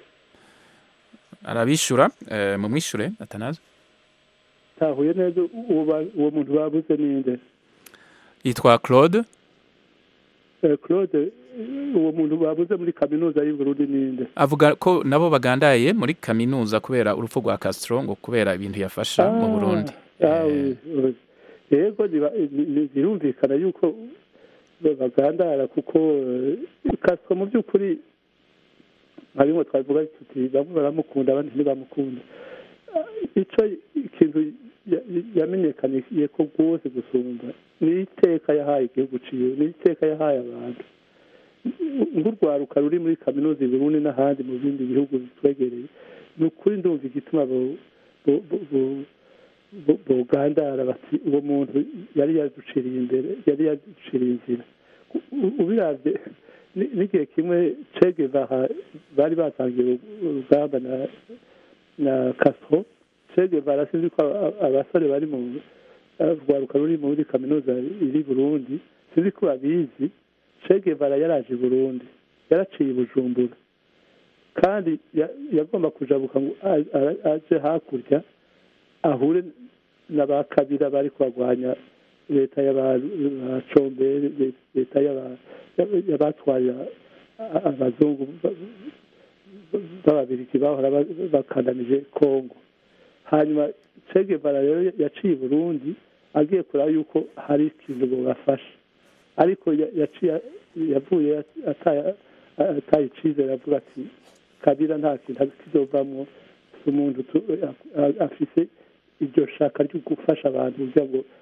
A: arabishura uh, mumwishure atanazo
D: tahuye neza uwo ba- uwo muntu babuze ninde
A: yitwa claude
D: Eh, claude uwo muntu babuze muri kaminuza y'uburundi ninde
A: avuga ko nabo bagandaye muri kaminuza kubera urupfu rwa Castro ngo kubera ibintu yafasha mu
D: Ah,
A: Burundi
D: ah, oui, oui. yego niba- ni- ni- birumvikana yuko bagandara kuko eh, Castro mu by'ukuri harimo twavuga tuti bamwe baramukunda abandi ntibamukunda Ah, ico ikintu ya- yamenyekaniye ko rwose gusumba ni iteka yahaye igihugu ciwe ni iteka yahaye abantu nk'urwaruka ruri muri kaminuza i Burundi n'ahandi mu bindi bihugu bitwegereye ni ukuri ndumva igituma bo- bo- bo- bo- bo- bogandara bati uwo muntu yari yaduciriye imbere yari yaduciriye inzira U- u- ubiravye ni- n'igihe kimwe Che Guevara bari batangiye urugamba na na Castro Che Guevara sinzi ko aba- abasore bari mu rwaruka ruri muri kaminuza iri i Burundi sinzi ko babizi Che Guevara yaraje i Burundi yaraciye i Bujumbura kandi ya- yagomba kujabuka ngo a- a- aje hakurya ahure na ba kabira bari kurwanya leta y'abacombere leta y'aba- y'abatwaye a- abazungu ba- ba- b'ababirigi bahora ba- bakandamije kongo hanyuma Che Guevara rero yaciye i burundi agiye kureba yuko hari ikintu bubafasha ariko ya- yaciye yavuye ataye ataye icizere avuga ati kabira nta kintu kizovamwo umuntu tu- a- a- afise iryo shaka ryo gufasha abantu kugira ngo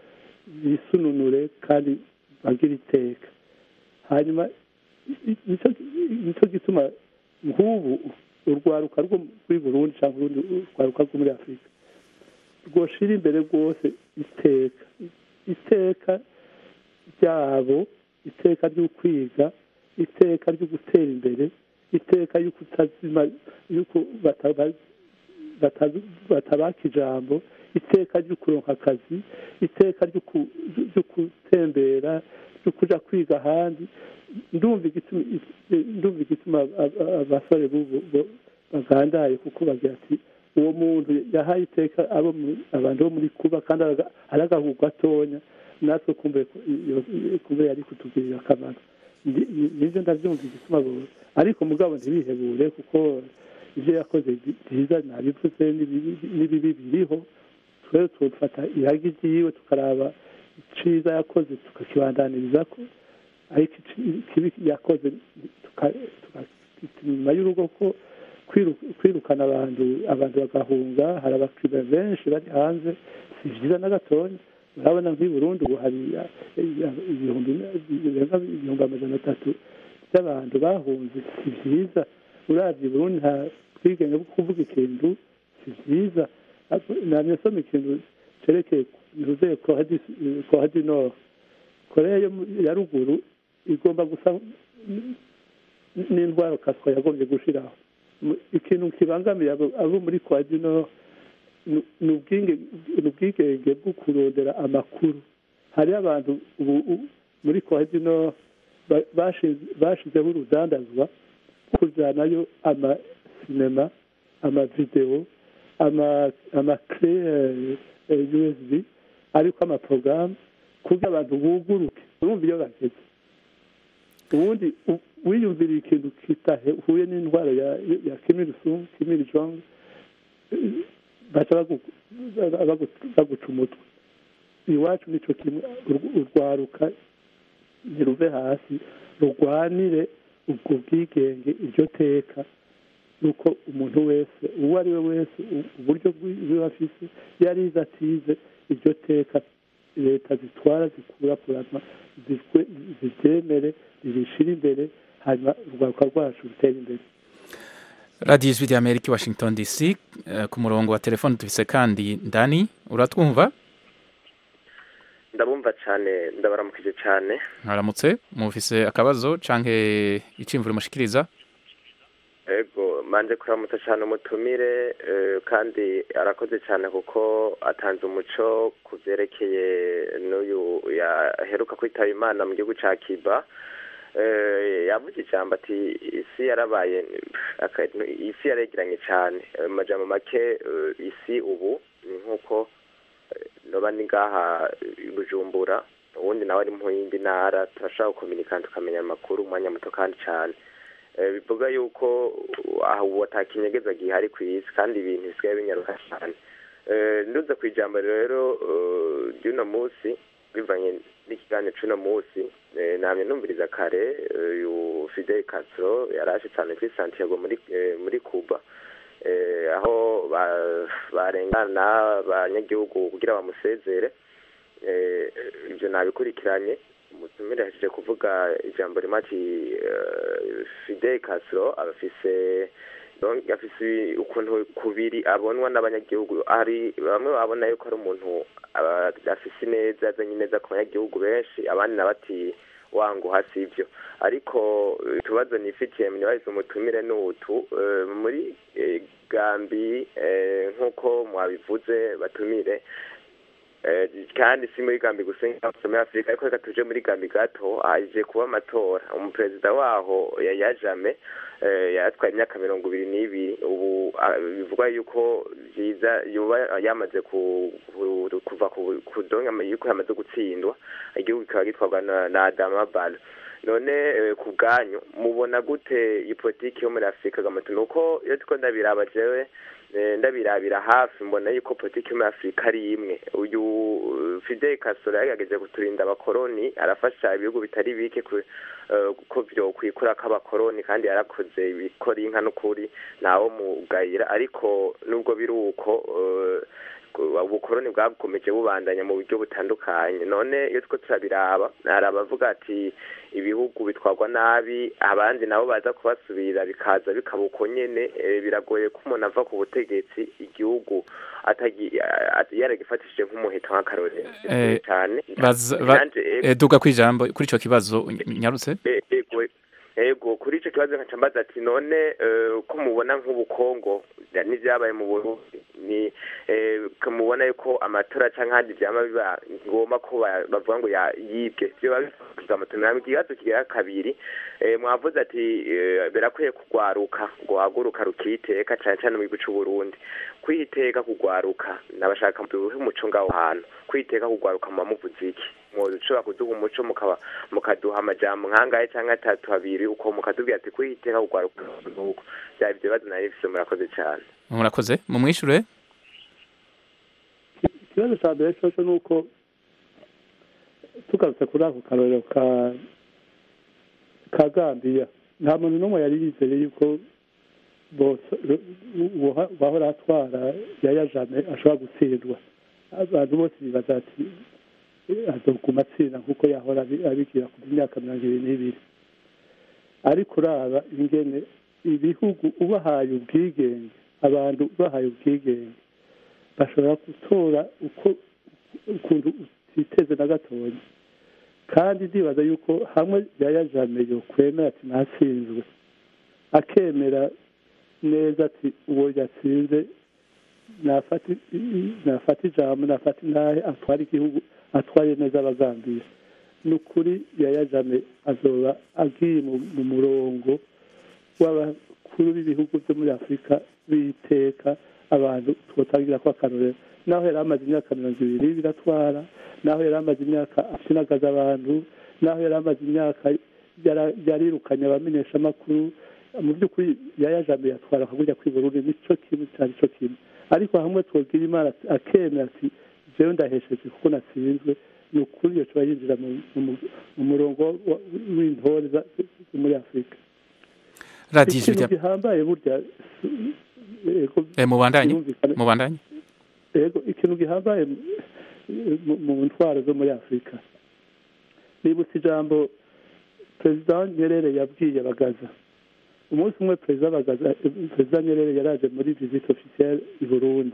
D: bisununure kandi bagire iteka hanyuma i- i- nicyo nicyo gituma nk'ubu urwaruka rwo muri burundi cyangwa urundi urwaruka rwo muri afurika rwoshira imbere rwose iteka iteka ryabo iteka ryo kwiga iteka ryo gutera imbere iteka y'uko utazima y'uko bataba- batazi- batabaka ijambo iteka ryo kuronka akazi iteka ryo ku- ryo gutembera ryo kuja kwiga ahandi ndumva igituma ndumva igituma ab- ab- abasore b'ubu bo- bagandaye kuko bagira ati uwo muntu yahaye iteka abo mu- abantu bo muri kuba kandi araga- ari agahugu gatonya natwe kumbe ko iyo- iyo- kumbe yari kutugirira akamaro Ndi- ni- nivyo ndavyumva igituma bo ariko mugabo ntibihebure kuko ivyo yakoze bi- byiza nabivuze n'ibibi n'ibibi biriho twere tufata iragi ryiwe tukaraba iciza yakoze tukakibandaniriza ko ariko ici- ikibi yakoze tuka- tukakita inyuma y'urugo ko kwiru- kwirukana abantu abantu bagahunga hari abakiriya benshi bari hanze si byiza na gatonya urabona nk'i burundi ubu hari eh, ibihumbi birenga ibihumbi amajana atatu by'abantu bahunze si byiza uravye i burundi nta bwigenge bwo kuvuga ikintu si byiza namye soma ikintu cerekeye ntuze koha du nord korea yo mu- ya ruguru igomba gusa n- n'indwara kaswa yagombye gushiraho Mu- ikintu kibangamiye abo abo muri koha du nord ni- ni ubwinge- ni ubwigenge bwo kurondera amakuru hariho abantu ubu u- muri koha du nord ba- bashize- bashizeho urudandazwa kujanayo amasinema amavidewo ama amakle usb ariko amaporogaramu kugira abantu buguruke urumva iyo bageze ubundi u- wiyumvira ikintu kitahuye n'indwara ya ya kimiri sung kimiri jong eh, baca bagu- bagu- baguca umutwe iwacu nico kimwe ur- urwaruka ntiruve hasi rurwanire ubwo bwigenge iryo teka nuko umuntu wese uwo ari we wese u- uburyo bwiwe afise yarize atize iryo teka leta zitwara zikurakurana zikwe- ziryemere ririshira imbere hanyuma urwaruka rwacu rutera imbere
A: radiyo ijwi ry'amerika i washington dc eh, ku murongo wa telefone dufise kandi ndani uratwumva
K: ndabumva cyane ndabaramukije cyane
A: mwaramutse mufise akabazo canke iciyumviro mushikiriza
K: ego manje kuramutsa cyane umutumire eh, kandi arakoze cyane kuko atanze umuco ku byerekeye n'uyu yaheruka kwitaba imana mu gihugu cya kiba Eh, yavuze ijambo ati isi yarabaye aka- isi yaregeranye cyane Eh, mu majambo make eh, isi ubu ni nk'uko eh, noba ni ngaha i bujumbura ubundi nawe ari mu yindi ntara turashobora gukominikana tukamenya amakuru umwanya muto kandi cyane Eh, bivuga yuko uh, aho ubu atakinyegeza gihari ku isi kandi ibintu bisigaye binyaruka cyane Eh, nduze ku ijambo rero eh, ry'uno munsi bivanye n'ikiganiro c'uno munsi eh, namye numviriza kare eh, uyu Fidel Castro yaraje cyane kuri Santiago muri eh, muri Cuba eh, aho ba- barengana abanyagihugu kugira bamusezere eh, ibyo nabikurikiranye umutumire yahejeje kuvuga ijambo rimwe ati eh, Fidel Castro abafise donc afise ukuntu kubiri abonwa n'abanyagihugu ari bamwe babona yuko ari umuntu aba- afise ineza azanye ineza ku banyagihugu benshi abandi nabo ati wangu hasi ivyo ariko eh, utubazo nifitiye mnibahize umutumire n'utu eh, muri eh, gambi eh, nk'uko mwabivuze batumire Eh, kandi si muri gambi gusa nk'aho muri afurika ariko reka tuje muri gambi gato haje kuba amatora umuperezida waho yaya jame eh, yatwaye imyaka mirongo ibiri n'ibiri ubu ah, bivugwa yuko vyiza yoba yamaze ku- ku- kuva ku ku donga yuko yamaze gutsindwa igihugu kikaba gitwarwa na, na adama balo none eh, ku bwanyu mubona gute iyi politiki yo muri afurika gamoto nuko iyo turiko ndabiraba jewe eh, ndabirabira hafi mbona yuko politiki yo muri afurika ari imwe uyu uh, fidel castro yagerageje kuturinda abakoroni arafasha ibihugu bitari bike ku- eh, ko vyo kwikurako abakoroni kandi yarakoze ibikora inka n'ukuri ntawo mugayira ariko nubwo biri uko eh, ubukoroni bwakomeje bubandanya mu buryo butandukanye none iyo two turabiraba hari abavuga ati ibihugu bitwarwa nabi abandi nabo baza kubasubira bikaza bikaba uko nyene eh, biragoye ko umuntu ava ku butegetsi igihugu atagi- a- a- yaragifatishije nk'umuheto nk'akarorero
A: Eh,
K: cyane
A: baza- ba-
K: Nanje, eh,
A: eh, duga kwijambo kuri ico kibazo nyarutse
K: E- ego ego kuri ico kibazo nkaca mbaza ati none eh, ko mubona nk'ubukongo ya- n'ivyabaye mu burundi ni eh, ko mubona yuko amatora canke handi vyama biba ngomba ko ba- bavuga ngo ya- yibwe vyoba bifuza amatora ikibazo kigira kabiri eh, mwavuze ati eh, birakwiye kugwaruka ngo haguruka rukiteka cane cane mu gihugu c'uburundi kwiteka kugwaruka nabashaka duhe umuco ngaho hantu kwiteka kugwaruka muba muvuze iki mwoshobora kuduha umuco mukaba mukaduha amajambo nkangahe cyangwa atatu abiri uko mukatubwira ati kwiteka kugwaruka nuko byaba ibyo bibazo nari bifise murakoze cyane
A: murakoze mumwishure
D: ikibazo cya mbere cyose ni uko tugarutse kuri ako karorero ka ka gambiya nta muntu n'umwe yari yizeye yuko bose uwa- uwahora atwara yaya jame ashobora gutsindwa abantu bose bibaza ati "Eh, azoguma atsinda nk'uko yahora abi- abigira ku myaka mirongo ibiri n'ibiri ariko uraba ingene ibihugu ubahaye ubwigenge abantu ubahaye ubwigenge bashobora gutora uko ukuntu utiteze na gatoya kandi ndibaza yuko hamwe yaya jame yokwemera ati ntatsinzwe akemera neza ati uwo yatsinze nafata i- nafata ijambo nafata intahe atwara igihugu atwaye neza abagambiye ni ukuri yaya jame azoba agiye mu mu murongo w'abakuru b'ibihugu byo muri afurika b'iteka abantu twotangira ko akarorero naho yari amaze imyaka mirongo ibiri biratwara naho yari amaze imyaka akinagaza abantu naho yari amaze imyaka yara- yarirukanye abamenyeshamakuru mu by'ukuri yayajambe yatwara akagujya kwibururi nicyo kimwe cyari cyo kimwe ariko hamwe twogira imana akemera ati jewe ndahesheje kuko natsinzwe ni ukuri iyo coba yinjira mu- mu- mu murongo wa- w'intore za- zo muri afurika
A: radiyo ijwi
D: ikintu
A: rya
D: gihambaye burya yego,
A: eh, mubandanye
D: birumvikana.
A: mubandanye
D: yego ikintu gihambaye mu- mu- mu ntwaro zo muri afurika nibutse ijambo perezida nyerere yabwiye bagaza umunsi umwe perezida bagaza perezida nyerere yaraje muri visite officielle i burundi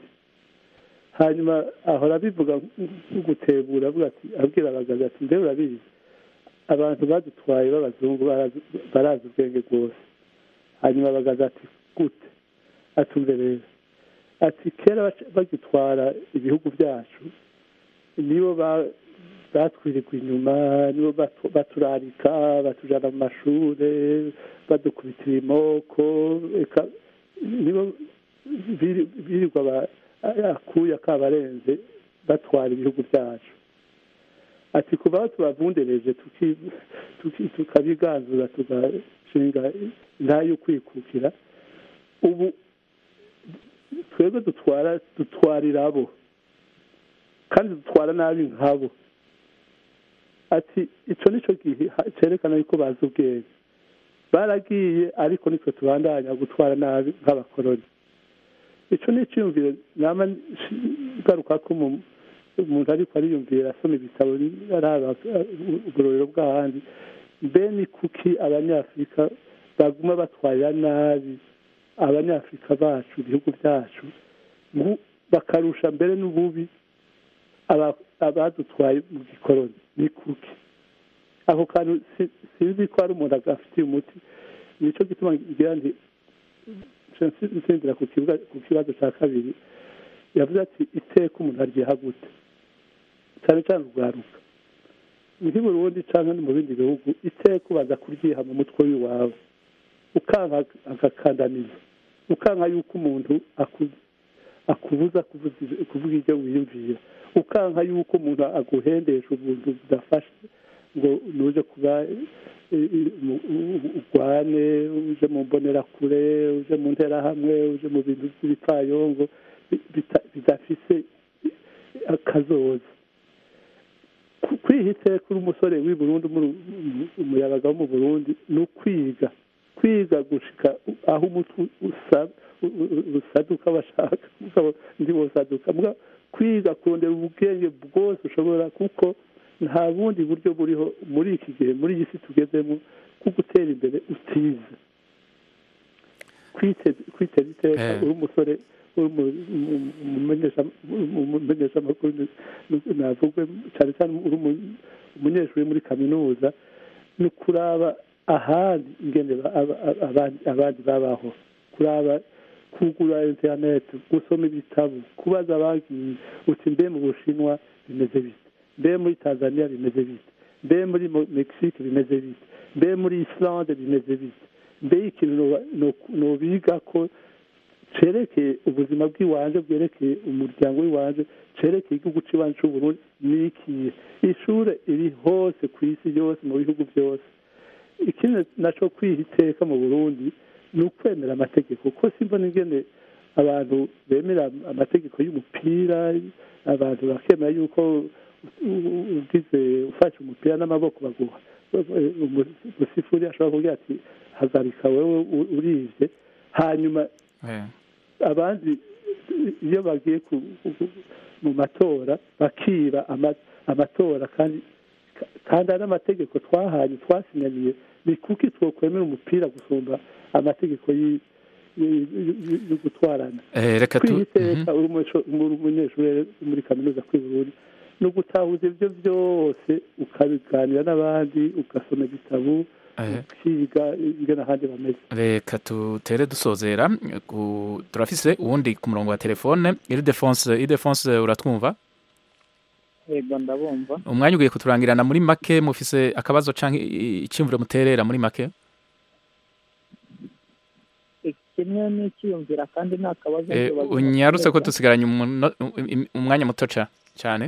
D: hanyuma ahora abivuga nko gutebura avuga ati abwira abagaza ati mbe urabizi abantu badutwaye b'abazungu barazi- barazi ubwenge bwose hanyuma bagaza ati gute atumve rero ati kera bac- bagitwara ibihugu byacu nibo ba- batwirirwa inyuma nibo batu- baturarika batujana mu mashure badukubitira imoko eka nibo biri- birirwa ba- akuya kabarenze batwara ibihugu byacu ati kuva aho tubavundereje tuki- tuki- tukabiganzura tugashinga intayo yo kwikukira ubu twebwe dutwara dutwarira abo kandi dutwara nabi nkabo ati icyo nicyo gihe ha- cyerekana yuko bazi ubwenge baragiye ariko nitwe tubandanya gutwara nabi nk'abakoroni icyo ni icyiyumviro nama ngaruka ko umu- umuntu ariko ariyumvira asoma ibitabo araba ubugororero bw'ahandi mbe ni kuki abanyafurika baguma batwarira nabi abanyafurika bacu ibihugu byacu mu- bakarusha mbere n'ububi aba- abadutwaye mu gikoroni ni kuki ako kantu si- sinzi ko hari umuntu agafitiye umuti nicyo gituma ngira nti nsindira ku kibuga- ku kibazo cya kabiri yavuze ati iteka umuntu aryiha gute cyane cyane urwaruka nk'i burundi cyangwa no mu bindi bihugu iteka ubaza kuryiha mu mutwe w'iwawe ukanka agakandamiza ukanka yuko umuntu aku- akubuza kuvuza ij- kuvuga ibyo wiyumvira ukanka yuko umuntu aguhendesha ubuntu budafashe ngo nuje kuba eh, eh, mu- u- u- urwane uje mu mbonerakure uje mu nterahamwe uje mu bintu by'ibipfayongo bi- bita- bidafise akazoza Ku- kwiha iteka uri umusore w'i burundi umuru- umu- umuyabaga wo mu burundi ni ukwiga kwiga gushika aho umutwe usa- u- u- usaduka bashaka mugabo ndi wosaduka mbwa kwiga kurondera ubwenge bwose ushobora kuko nta bundi buryo buriho muri iki gihe muri iyi si tugezemo bwo gutera imbere utize kwiteza kwiteza iteka
A: Eh.
D: uri umusore uri umu- umu- umumenyesha- umumenyeshamakuru navugwe cyane cyane uri umu- umunyeshuri muri kaminuza ni kuraba ahandi ingene ba- aba- aba- abandi abandi babaho kuraba kugura interineti gusoma ibitabo kubaza abagiye uti mbe mu bushinwa bimeze bite mbe muri tanzania bimeze bite mbe muri Mo- mexique bimeze bite mbe muri islande bimeze bite mbe ikintu noba- no- nobiga ko cerekeye ubuzima bw'iwanje bwerekeye umuryango w'iwanje cerekeye igihugu c'iwanje c'uburundi ni ikihe ishure iri hose ku isi yose mu bihugu byose ikindi naco kwiha iteka mu burundi ni ukwemera amategeko kuko simbona ingene abantu bemera amategeko y'umupira abantu bakemera yuko u- u- ugize ufashe umupira n'amaboko baguha umusifuri ashobora kugira ati hagarika wewe u- urivye hanyuma
A: Eh.
D: abandi iyo bagiye ku- ku- mu matora bakiba ama- amatora kandi kandi ari amategeko twahanye twasinyaniye ni kuki twokwemera umupira gusumba amategeko y'i- y'i- y'i- yo gutwarana
A: Eh, reka tu-
D: kwihiteka uri umusho- uri umunyeshuri muri kaminuza kw'ibururi ni ugutahuza ibyo byose ukabiganira n'abandi ugasoma ibitabo
A: Eh.
D: ukiga ingene ahandi bameze
A: reka tutere dusozera ku- turafise uwundi ku murongo wa telefone iridefonse iridefonse uratwumva
L: yego ndabumva
A: umwanya ugiye kuturangirana muri make mufise akabazo canke icyumviro muterera muri make
L: kimwe n'ikiyumvira kandi nta kabazo
A: Eh,
L: nkibaza
A: unyarutse ko
L: neza.
A: dusigaranye umuno- um- umwanya muto ca- cane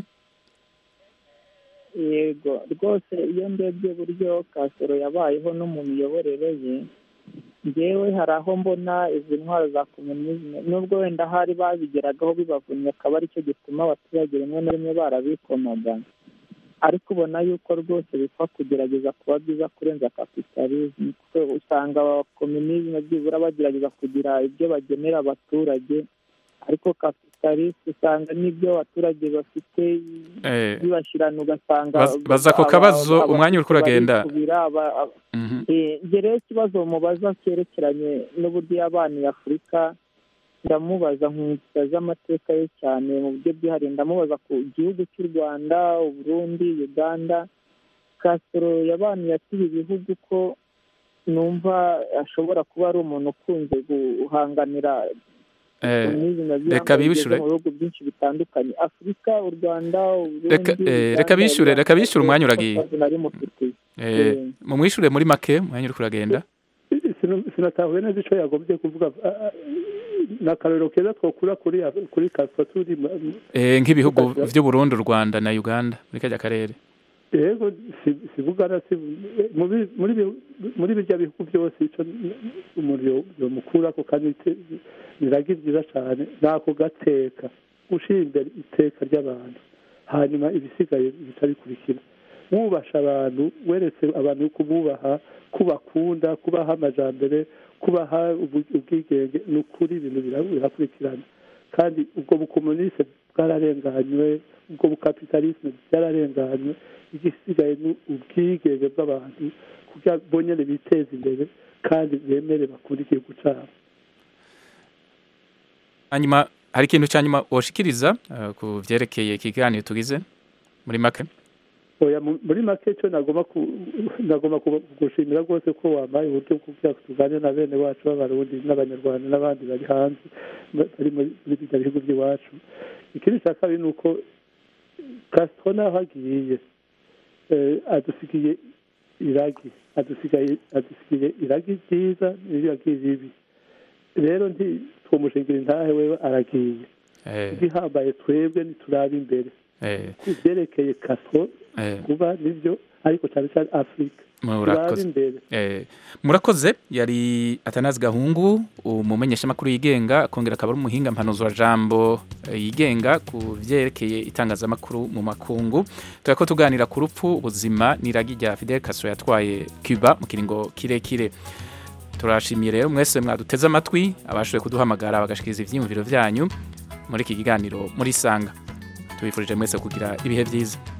L: yego rwose iyo ndebye buryo kasoro yabayeho no mu miyoborere ye ngewe hari aho mbona izi ntwaro za komunizme nubwo wenda hari babigeragaho bibavunnye akaba aricyo gituma abaturage rimwe na rimwe barabikomaga ariko ubona yuko rwose bipfa kugerageza kuba byiza kurenza kapitalisme kuko usanga komunizme byibura bagerageza kugira ibyo bagenera abaturage ariko kapitalisme usanga n'ibyo abaturage bafite
A: Eh,
L: bibashirana ugasanga
A: Baz- baza ako
L: aba-
A: kabazo,
L: aba-
A: umwanya uriko uragenda.
L: barikubira, aba- aba-
A: mhm.
L: Eh, njye rero ikibazo mubaza cyerekeranye n'uburyo yabaniye afurika ndamubaza nkuta z'amateka ye cyane mu buryo bwihariye ndamubaza ku gihugu cy'u rwanda uburundi uganda kasoro yabaniye ati ibi bihugu ko numva ashobora kuba ari umuntu ukunze guhanganira
A: Eh,
L: komunizme
A: reka bibishure
L: mu bihugu byinshi bitandukanye afurika u rwanda uburundi
A: Reka- eh, reka
L: Uganda,
A: bishure, reka bishure, umwanya uragiye.
L: Ibibazo nari mufitiye
A: Eh,
L: Eh.
A: mumwishure muri make umwanya uriko uragenda
D: Sino- sinatahuye neza icyo yagombye kuvuga ah, ah, ni akarorero keza twakura kuri kuri kaspa turi mu-
A: Eh, nk'ibihugu vy'uburundi u rwanda na uganda muri karya karere
D: yego si- sivugana si mu bi- muri bi- muri birya bihugu byose ico umuntu yo- yomukurako kandi ite- biragi byiza cyane nako gateka gushira imbere iteka ry'abantu hanyuma ibisigaye bica bikurikira wubasha abantu weretse abantu yuko ububaha kubakunda kubaha amajambere kubaha ubu- ubwigenge ni ukuri ibintu bira- birakurikirana kandi ubwo bukomuniste bwararenganywe ubwo bukapitalisme byararenganywe igisigaye ni ubwigenge bw'abantu kugira bonyene biteze imbere kandi bemere bakunda igihugu cyabo
A: hanyuma hari ikintu cya nyuma woshikiriza eh, ku vyerekeye ikiganiro tugize muri make
D: oya mu- muri make cyo nagomba ku- nagomba ku- kugushimira rwose ko wampaye uburyo bwo kugira ngo tuganire na bene wacu b'abarundi n'abanyarwanda n'abandi bari hanze ba- bari muri muri bijya bihugu by'iwacu ikindi cya kabiri ni uko kasito naho agiye eh, adusigiye iragi adusigaye adusigiye iragi ryiza n'iragi ribi rero nti twomushingira intahe wewe aragiye
A: Eh,
D: igihambaye twebwe niturabe imbere
A: eh,
D: ku byerekeye kaso
A: eh,
D: kuba nibyo ariko cyane cyane afurika turabe
A: murakoze
D: imbere
A: Eh, murakoze yari atanazi gahungu umumenyeshamakuru yigenga akongera akaba ari umuhinga mpanuzwa jambo eh, yigenga ku vyerekeye itangazamakuru mu makungu turako tuganira ku rupfu ubuzima n'iragi rya Fidel Castro yatwaye Cuba mu kiringo kirekire turashimiye rero mwese mwaduteze amatwi abashoboye kuduhamagara bagashikiriza ivyiyumviro vyanyu muri iki kiganiro muri sanga tubifurije mwese kugira ibihe byiza